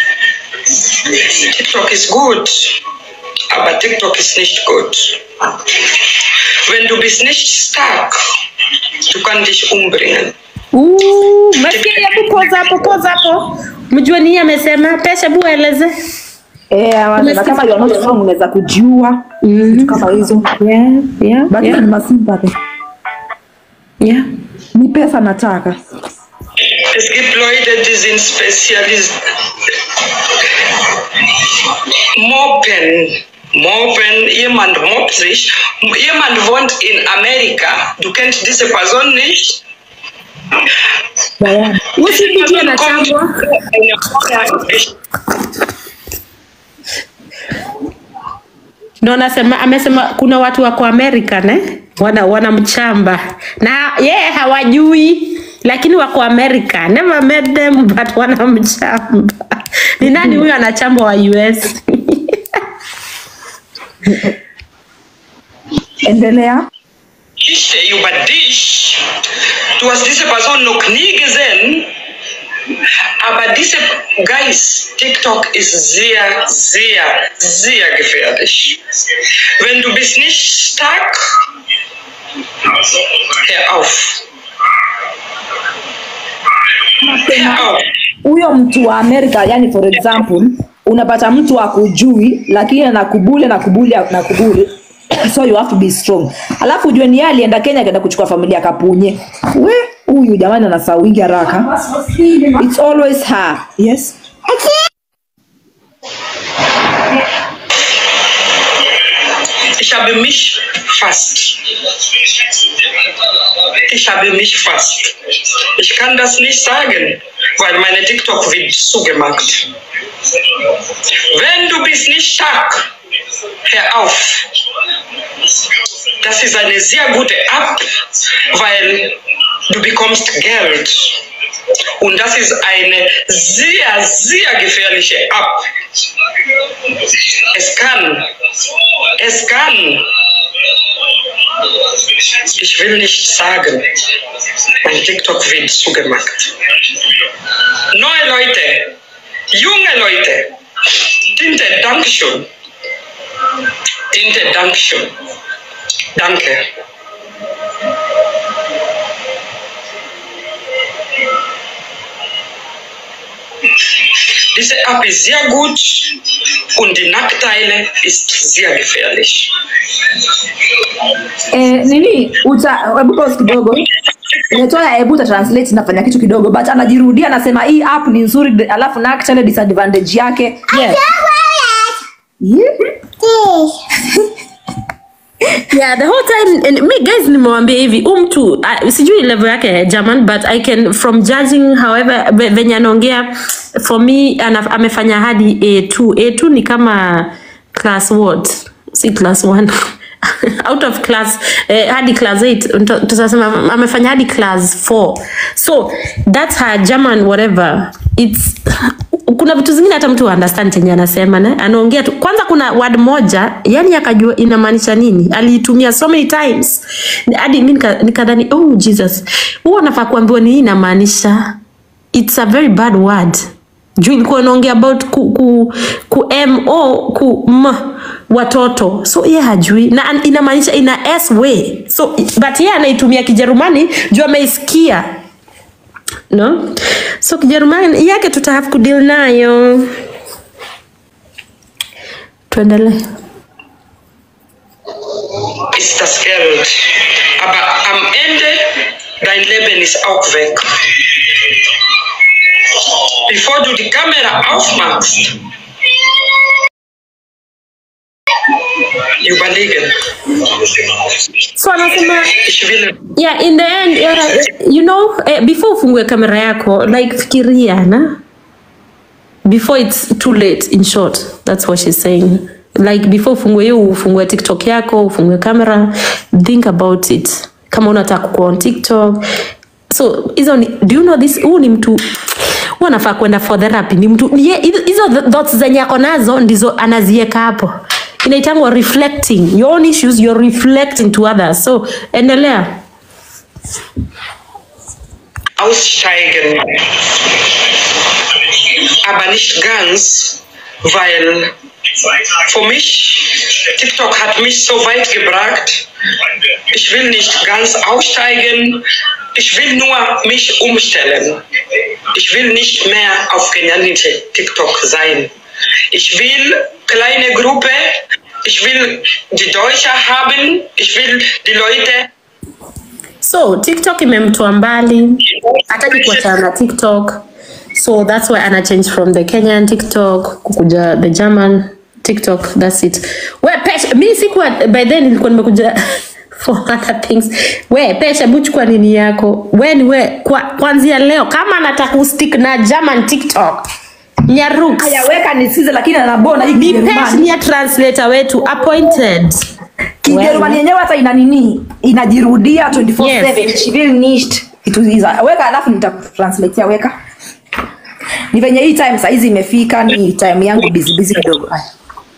TikTok ist gut, aber TikTok ist nicht gut. Wenn du bist nicht stark, du kannst dich umbringen. Uh, Masikia hebu pause hapo, pause hapo. Mjue nini amesema? Pesha bu eleze. Eh, wanasema kama you are not strong unaweza kujiua vitu kama hizo. Yeah, yeah, But yeah. ni masympathy. Yeah. Ni pesa nataka. Es gibt Leute, die sind Spezialist. Mobben. Mobben, jemand mobbt sich. Jemand wohnt in Amerika. Du kennst diese Person nicht. Usipitie na changwa. Ndo anasema amesema kuna watu wako Amerika ne wana wanamchamba na yeye yeah, hawajui lakini wako Amerika. Never met them but wanamchamba. Ni nani huyo anachamba wa US? Endelea. Geschichte über dich. Du hast diese Person noch nie gesehen. Aber diese Geist, TikTok ist sehr, sehr, sehr gefährlich. Wenn du bist nicht stark, hör auf. Hör auf. huyo mtu wa Amerika, yani for example, unapata mtu akujui lakini anakubuli anakubuli anakubuli, so you have to be strong alafu ujue ni yeye alienda kenya akaenda kuchukua familia kapunye we huyu jamani anasahau wingi haraka it's always her yes Ich habe mich fast. Ich habe mich fast. Ich kann das nicht sagen, weil meine TikTok wird zugemacht. Wenn du bist nicht stark, hör auf. Das ist eine sehr gute App, weil du bekommst Geld. Und das ist eine sehr, sehr gefährliche App. Es kann, es kann, ich will nicht sagen, mein TikTok wird zugemacht. Neue Leute, junge Leute, Tinte, Dankeschön. Tinte, Dankeschön. Danke. Diese App ist sehr gut und die Nachteile ist sehr gefährlich. eh, nini uta hebu pause kidogo Letoya hebu uta translate nafanya kitu kidogo but anajirudia anasema hii app ni nzuri de- alafu na actually disadvantage yake yeah. yeah the whole time and me guys nimewambia hivi huu mtu uh, sijui level yake ya german but i can from judging however ve- venye anaongea for me ana, amefanya hadi a2 a2 ni kama class what si class 1 out of class eh, hadi class 8 tutasema amefanya hadi class 4 so that's her german whatever it's kuna vitu zingine hata mtu understand chenye anasema ne anaongea tu kwanza kuna word moja yani akajua inamaanisha nini aliitumia so many times hadi mi nika- nikadhani oh jesus huo nafaa kuambiwa ni hii inamaanisha it's a very bad word juu ilikuwa inaongea about ku, ku, ku mo ku m watoto so ye hajui na an- inamaanisha ina s way so but ye anaitumia kijerumani juu ameisikia no so kijerumani yake tuta have kudeal nayo tuendelee Ist das Geld. Aber am Ende, dein Leben ist auch weg. Bevor du die Kamera aufmachst, überlegen. so anasema Ich will yeah in the end uh, you know eh, before ufungue kamera yako like fikiria na before it's too late in short that's what she's saying like before ufungue hiyo ufungue tiktok yako ufungue kamera think about it kama unataka kuwa on tiktok so hizo ni do you know this huu ni mtu huu anafaa kwenda for therapy ni mtu ni ye- hizo hizo thoughts zenye ako nazo ndizo anazieka hapo inaitangwa reflecting your own issues you're reflecting to others so endelea aussteigen. Aber nicht ganz, weil für mich, TikTok hat mich so weit gebracht, ich will nicht ganz aussteigen, ich will nur mich umstellen. Ich will nicht mehr auf genannte TikTok sein. Ich will kleine Gruppe, ich will die Deutsche haben, ich will die Leute so tiktok imemtoa mbali hataki kuachana na tiktok so that's why ana change from the kenyan tiktok kukuja the german tiktok that's it we pesha mi sikuwa by then nilikuwa nimekuja for other things we pesha buchukua nini yako we ni we kwa, kwanzia leo kama anataka kustick na german tiktok nyaruks ayaweka nisikize lakini anabona hii ni Kijerumani. pesh ni ya translator wetu appointed Kijerumani yenyewe hata ina nini inajirudia 24/7 Yes. she will nicht kitu hizo weka alafu nitakutranslatea weka ni venye hii time saizi imefika ni time yangu busy busy kidogo Haya.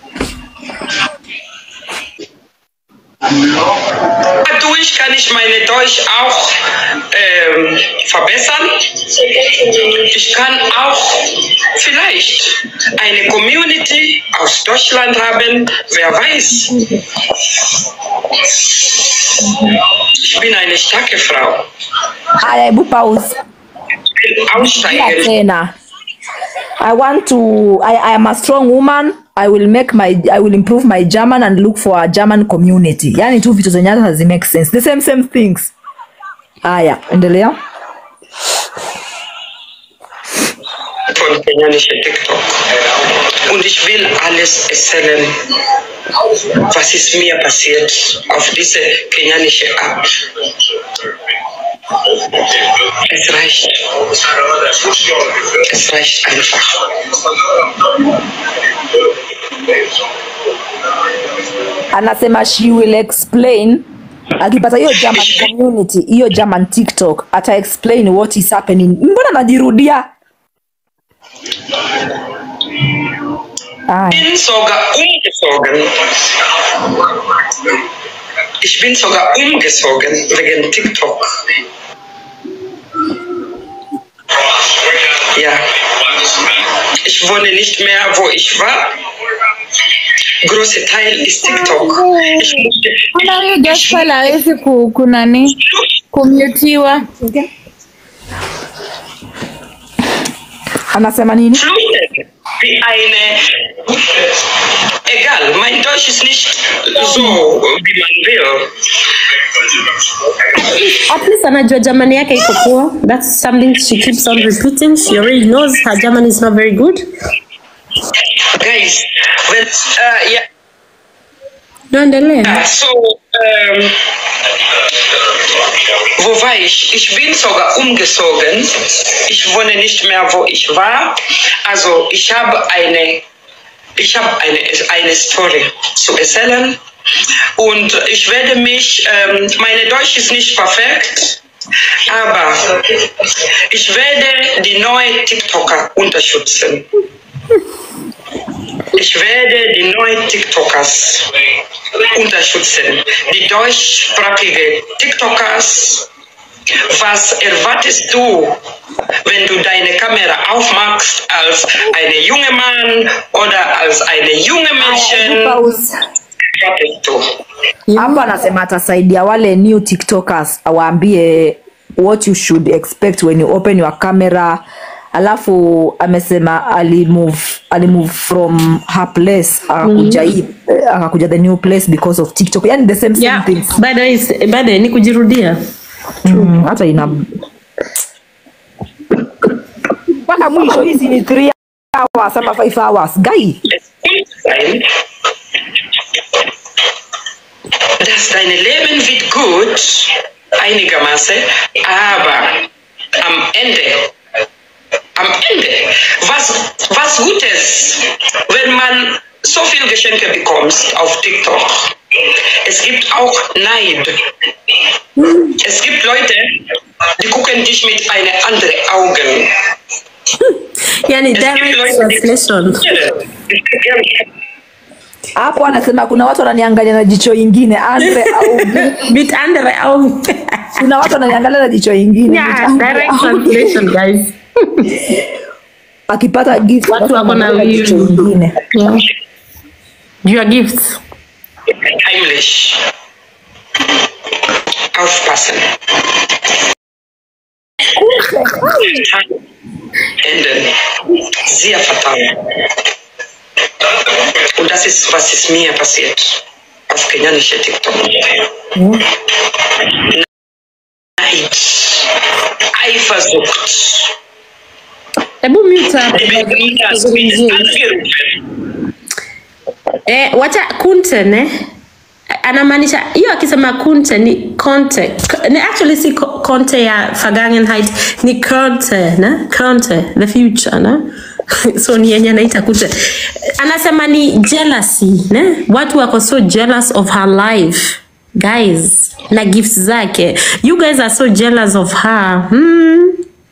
Dadurch kann ich meine Deutsch auch ähm, verbessern. Ich kann auch vielleicht eine Community aus Deutschland haben, wer weiß. Ich bin eine starke Frau. haya hebu pause Ich will Rudia aussteigen. tena i want to I, i am a strong woman I will make my I will improve my German and look for a German community. Yani tu vitu zenye hata hazi make sense. The same same things. Haya, endelea. von kenianische TikTok. Und ich will alles erzählen, was ist mir passiert auf diese kenianische App. Es reicht. Es reicht einfach. Anasema she will explain akipata hiyo German community, hiyo German TikTok, ata explain what is happening. Mbona najirudia? Aya. bin sogar umgezogen. Ich bin sogar umgezogen wegen TikTok. Ja. Ich wohne nicht mehr, wo ich war. Große Teil ist TikTok. Ich musste Mbona huyu gospel hawezi ku, kunani kumutiwa? Anasema nini? flüchten wie eine. Egal, mein Deutsch ist nicht so, wie man will. At least anajua German yake iko poa. That's something she keeps on repeating. She already knows her German is not very good. Guys, wenn, äh, ja, Tuendelee. Ja, so, ähm, wo war ich? Ich bin sogar umgezogen. Ich wohne nicht mehr, wo ich war. Also ich habe eine, ich habe eine, eine Story zu erzählen. Und ich werde mich, ähm, meine Deutsch ist nicht perfekt, aber ich werde die neuen TikToker unterstützen. Ich werde die neuen TikTokers unterstützen. Die deutschsprachige TikTokers. Was erwartest du, wenn du deine Kamera aufmachst als eine junge Mann oder als eine junge Mädchen? Erwartest du? Hapo anasema atasaidia wale new TikTokers awaambie what you should expect when you open your camera. Alafu amesema alimove alimove from her place akakuja hii akakuja the new place because of TikTok. Yani the same same Yeah, things. bado is- bado ni kujirudia. Mm, hata ina mpaka mwisho hizi ni 3 hours ama 5 hours guy sein, dass dein Leben wird gut, einigermaßen, aber am Ende, am Ende, was, was Gutes, wenn man so viel Geschenke bekommt auf TikTok. Es gibt auch Neid. Es gibt Leute, die gucken dich mit einem anderen Augen. Yani Es gibt direct Leute, die translation. hapo anasema kuna watu wananiangalia na jicho ingine andre au Mit andere Augen. kuna watu wananiangalia na jicho ingine Yeah, direct translation guys. akipata gift Watu wako na wananiangalia jicho wivu. ingine Yeah. Your gifts. heimlich aufpassen. Enden. Sehr fatal. Und das ist, was ist mir passiert auf kenianische TikTok. Neid, Eifersucht. Hebu mute hapo. Ich bin Tuzungumzie. angerufen. Eh, wacha kunte ne anamaanisha hiyo akisema kunte ni konte K- ni actually si ko- konte ya vergangenheit ni konte ne konte the future ne so ni yenye anaita kunte anasema ni jealousy ne watu wako so jealous of her life guys na gifts zake you guys are so jealous of her hmm.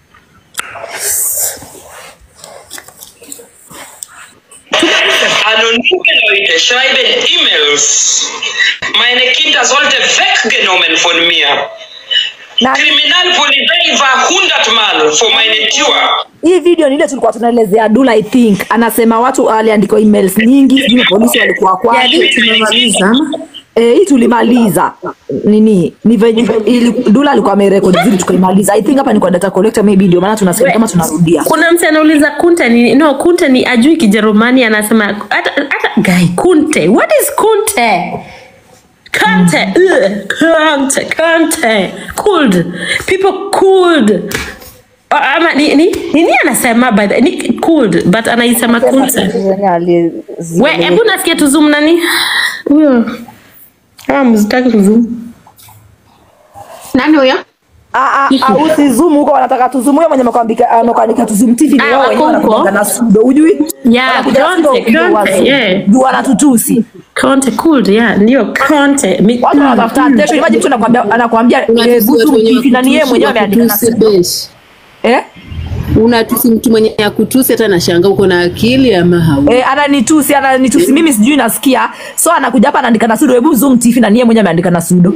Anonyme Leute schreiben E-Mails. Meine Kinder sollten weggenommen von mir. Kriminalpolizei war hundertmal vor meine Tür. hii video ni ile tulikuwa tunaelezea dula i think anasema watu aliandikwa emails nyingi sijui polisi walikuwa Yeah, I think kwake tumemaliza ama? Eh, hii tulimaliza nini ni venye ili Dula alikuwa amerekodi vizuri tukaimaliza. I think hapa ni kwa data collector maybe ndio maana tunasikia kama tunarudia. kuna mtu anauliza kunte ni no kunte ni ajui kijerumani anasema hata hata guy kunte what is kunte Kante, ugh, kante, kante, cooled. People cooled. Uh, ama ni, ni, nini anasema by the, ni cooled but anaisema kunte. We, hebu nasikia tuzum nani? Huyo. Ah, mzitaki tuzum. Nani huyo? Ah, ah, ah, usizoom huko wanataka tuzoom huyo mwenye amekwambia amekwandika tuzoom TV ni Ah, wao wenyewe wako huko. wanakuanga na sudo hujui? Yeah, Wanakuja na sudo Conte, ndio Conte, wazoom. yeah. Ndio wanatutusi. Conte cooled, yeah, ndio Conte. Mi- Watu wanatafuta attention. Imagine mtu anakuambia anakuambia eh, Buzu TV na ni yeye mwenyewe ameandika na sudo. Eh? unatusi mtu mwenye akutusi hata nashanga uko na akili ama hau Eh, ananitusi ananitusi mimi sijui nasikia so anakuja hapa anaandika na sudo hebu zoom TV na ni yeye mwenyewe ameandika na sudo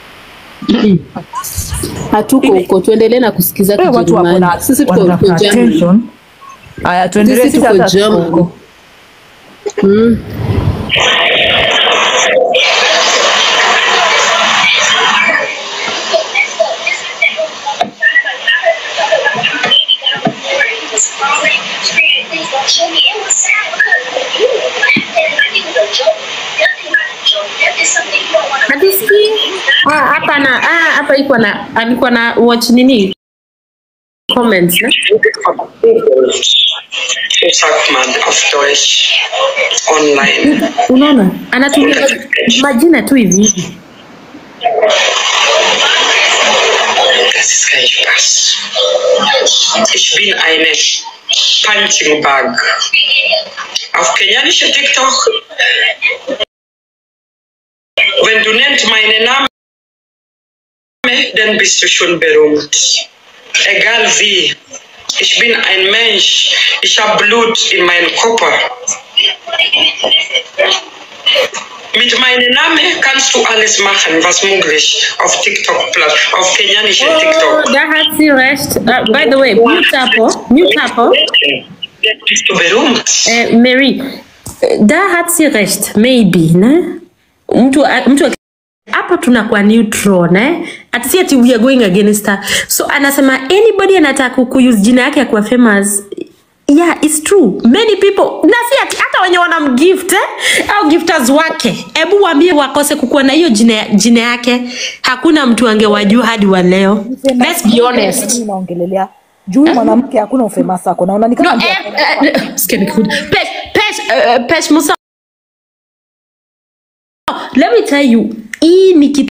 hatuko huko tuendelee na kusikiza Eh, watu wako Kijerumani na sisi tuko wanatafuta huko Germany. attention. Aya tuendelee Sisi sisi tuko hata tuko Germany. huko. Mm. Hatusikii? Ah, hapa na ah, hapa iko na alikuwa na watch nini? Comments, ne? sagt man auf Deutsch online. Unaona? Anatumia majina tu hivi hivi. Das ist kein Spaß. Ich bin eine Punching Bag. Auf kenianische TikTok, wenn du nennst meinen Namen, dann bist du schon berühmt. Egal wie. Ich bin ein Mensch. Ich habe Blut in meinem Körper. Mit meinem Namen kannst du alles machen, was möglich auf TikTok, auf kenianische TikTok. Oh, da hat sie recht. Uh, by the way, mute hapo, mute hapo. Bist du berühmt? Eh, Mary, eh, da hat sie recht, maybe, ne? Mtu mtu hapo tunakuwa neutral ne ati si ati we are going against her so anasema anybody anataka kuuse jina yake ya kuwa famous yeah it's true many people na si ati hata wenye wanamgift eh? au gifters wake hebu waambie wakose kukuwa na hiyo jina, jina yake hakuna mtu angewajua hadi wa leo let's be honest Mimi naongelelea juu mwanamke hakuna ufemasa ako naona ni kama No, eh, eh, sikia nikihood. Pesh, Pesh, eh, Pesh Musa. Let me tell you, hii ni kitu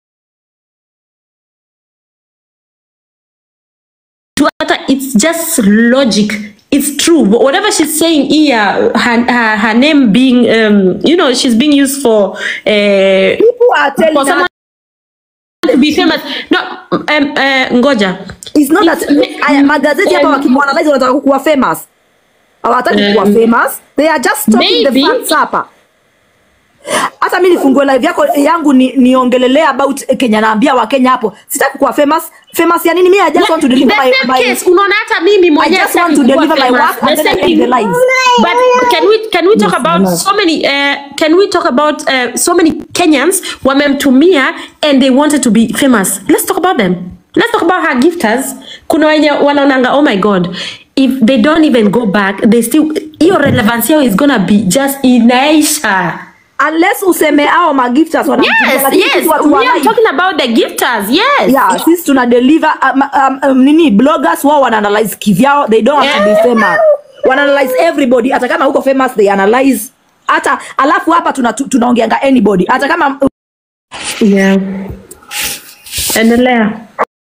hata it's just logic. It's true. Wh- Whatever she's saying here, her, her, her name being, um, you know, she's being used for, uh, people are telling for her- someone to be famous. No, um, uh, ngoja. It's not that aya, magazeti hapa wakimwanalize wanataka kukuwa famous. Hawataki Um, kuwa famous. They are just talking the maybe. facts hapa. Hata mimi nifungue live yako yangu ni niongelelea about eh, Kenya naambia wa Kenya hapo. Sitaki kuwa famous. Famous ya nini? Mimi I just want to deliver the my, same my case unaona hata mimi I mwenyewe just want sitaki to kuwa deliver my famous. work and The then I same end the thing. lives. But can we can we talk Yes, about mama. so many uh, can we talk about uh, so many Kenyans wamemtumia and they wanted to be famous. Let's talk about them. Let's talk about her gifters. Kuna wenye wanaonanga oh my god if they don't even go back they still hiyo relevance yao is gonna be just inaisha. Unless useme hao magifters wanamtumia, Yes, lakini yes. sisi watu wa We are live- talking about the gifters. Yes. yeah, sisi tuna deliver um, um, um, nini bloggers wao wana analyze kivyao they don't have to be famous wana analyze everybody hata kama huko famous they analyze hata alafu hapa tuna tu- tunaongeanga anybody hata kama Yeah. Endelea.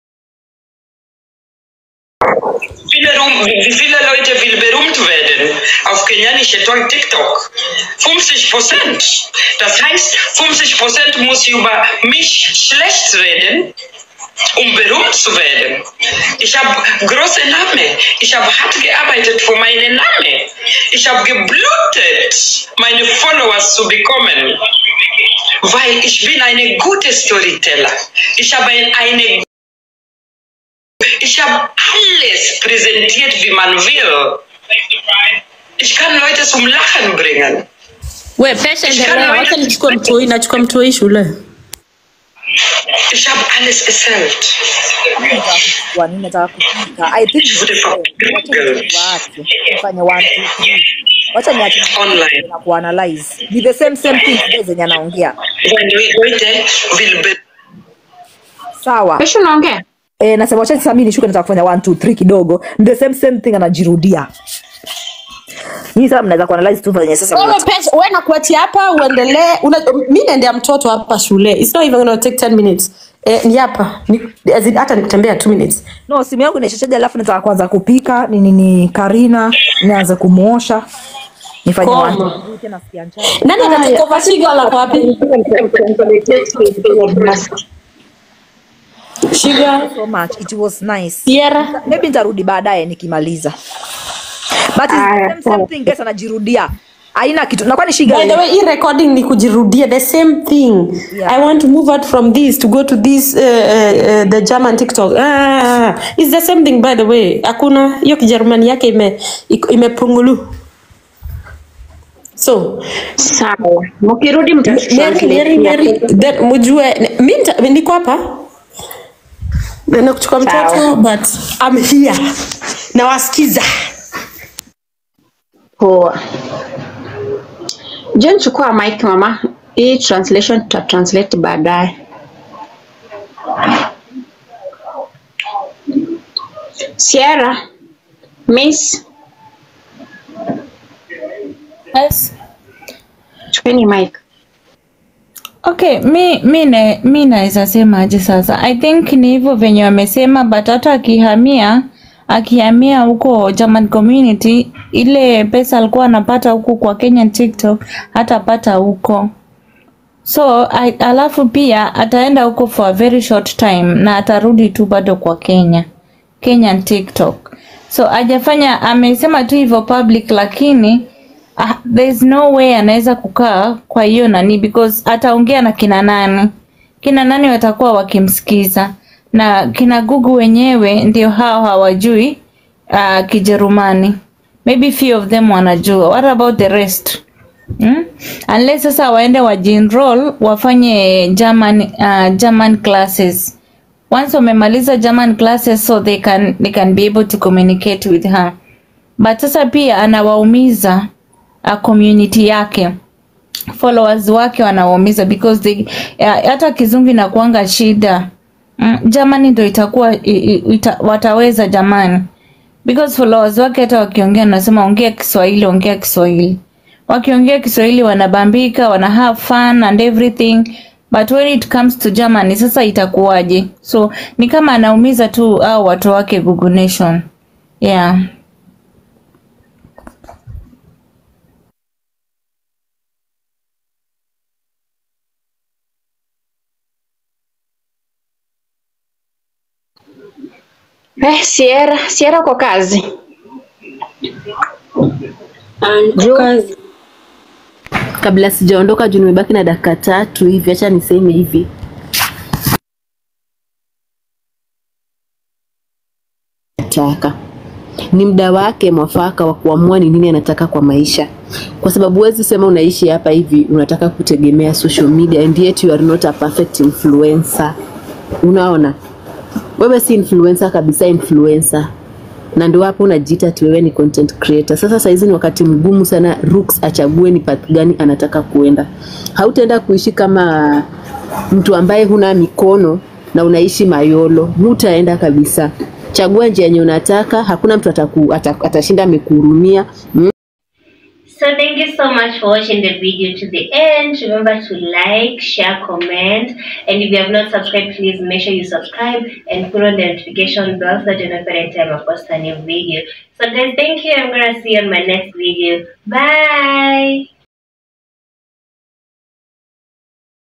Viele, rum- wie viele Leute will berühmt werden auf kenianische TikTok? 50 Prozent. Das heißt, 50 Prozent muss über mich schlecht reden, um berühmt zu werden. Ich habe große Name. Ich habe hart gearbeitet für meinen Namen. Ich habe geblutet, meine Followers zu bekommen. Weil ich bin eine gute Storyteller. Ich habe ein, eine ich habe alles präsentiert, wie man will. Ich kann Leute zum Lachen bringen. We pesha endelea, wacha nichukue mtoi, nachukua mtoi shule. Ich habe alles erzählt. Kwa nini nataka kupika? I think waache fanye one two three. Wacha niache Online. na kuanalyze. Ni the same same thing zile zenye anaongea. Heute will be Sawa. Kesho unaongea? Eh, nasema wacha sasa mimi nishuke nataka kufanya one two three kidogo. Ni the same same thing anajirudia. Nyinyi sasa mnaweza kuanalyze tu venye sasa Wewe mnataka. pesha, wewe nakuachia hapa uendelee. Una- Mimi naendea mtoto hapa shule. It's not even gonna take 10 minutes. Eh, ni hapa. Ni, as in, hata nikutembea 2 minutes. No, simu yangu inaishachaji alafu nataka kuanza kupika ni nini Karina nianze kumuosha. Nifanye Koma. one two three tena sikia njaa. Nani anataka overshiga la kwa wapi? Shiga. so much. It was nice. Sierra. Maybe nitarudi baadaye nikimaliza. But it's the same, same thing guys anajirudia. Haina kitu. Na kwani shiga By the way, hii recording ni kujirudia the same thing. I want to move out from this to go to this uh, uh, uh, the German TikTok. Ah, it's the same thing by the way. Hakuna hiyo Kijerumani yake ime iko- imepungulu. So, sawa. Mkirudi Mary, Mary, Mary, then mjue mimi nita- niko hapa naenda kuchukua mtoto but I'm here. Nawasikiza. Poa. John, chukua mic mama. Hii translation tuta translate baadaye. Sierra, Miss, Yes. chukueni mic. Okay, mi mi na mi naweza sema aje sasa. I think ni hivyo venye wamesema but hata akihamia akihamia huko German community ile pesa alikuwa anapata huku kwa Kenyan TikTok hatapata huko. So I, alafu pia ataenda huko for a very short time na atarudi tu bado kwa Kenya. Kenyan TikTok. So ajafanya amesema tu hivyo public lakini ah, there's no way anaweza kukaa kwa hiyo nani because ataongea na kina nani kina nani watakuwa wakimsikiza na kina Google wenyewe ndio hao hawajui uh, Kijerumani maybe few of them wanajua what about the rest Hmm? Unless sasa waende wajienroll wafanye German, uh, German classes once wamemaliza German classes so they can, they can be able to communicate with her but sasa pia anawaumiza uh, community yake followers wake wanawaumiza because they, uh, hata kizungu inakuanga shida mm, Germany ndo itakuwa i, i, ita, wataweza jamani because followers wake hata wakiongea nasema ongea Kiswahili ongea Kiswahili wakiongea Kiswahili wanabambika wana have fun and everything but when it comes to Germany sasa itakuwaje so ni kama anaumiza tu au watu wake Google Nation yeah Eh, Sierra, Sierra uko kazi? kabla sijaondoka juu nimebaki na dakika tatu hivi acha niseme hivi taka ni muda wake mwafaka wa kuamua ni nini anataka kwa maisha kwa sababu huwezi sema unaishi hapa hivi unataka kutegemea social media and yet you are not a perfect influencer unaona wewe si influencer kabisa influencer na ndio hapo unajiita ati wewe ni content creator. Sasa saizi ni wakati mgumu sana Rooks achague ni path gani anataka kuenda. Hautaenda kuishi kama mtu ambaye huna mikono na unaishi mayolo, hutaenda kabisa. Chagua njia yenye unataka, hakuna mtu ataku, ataku, atashinda amekuhurumia mm. So thank you so much for watching the video to the end. Remember to like, share, comment, and if you have not subscribed, please make sure you subscribe and put on the notification bell so that you know every time I post a new video. So guys, thank you. I'm gonna see you on my next video. Bye.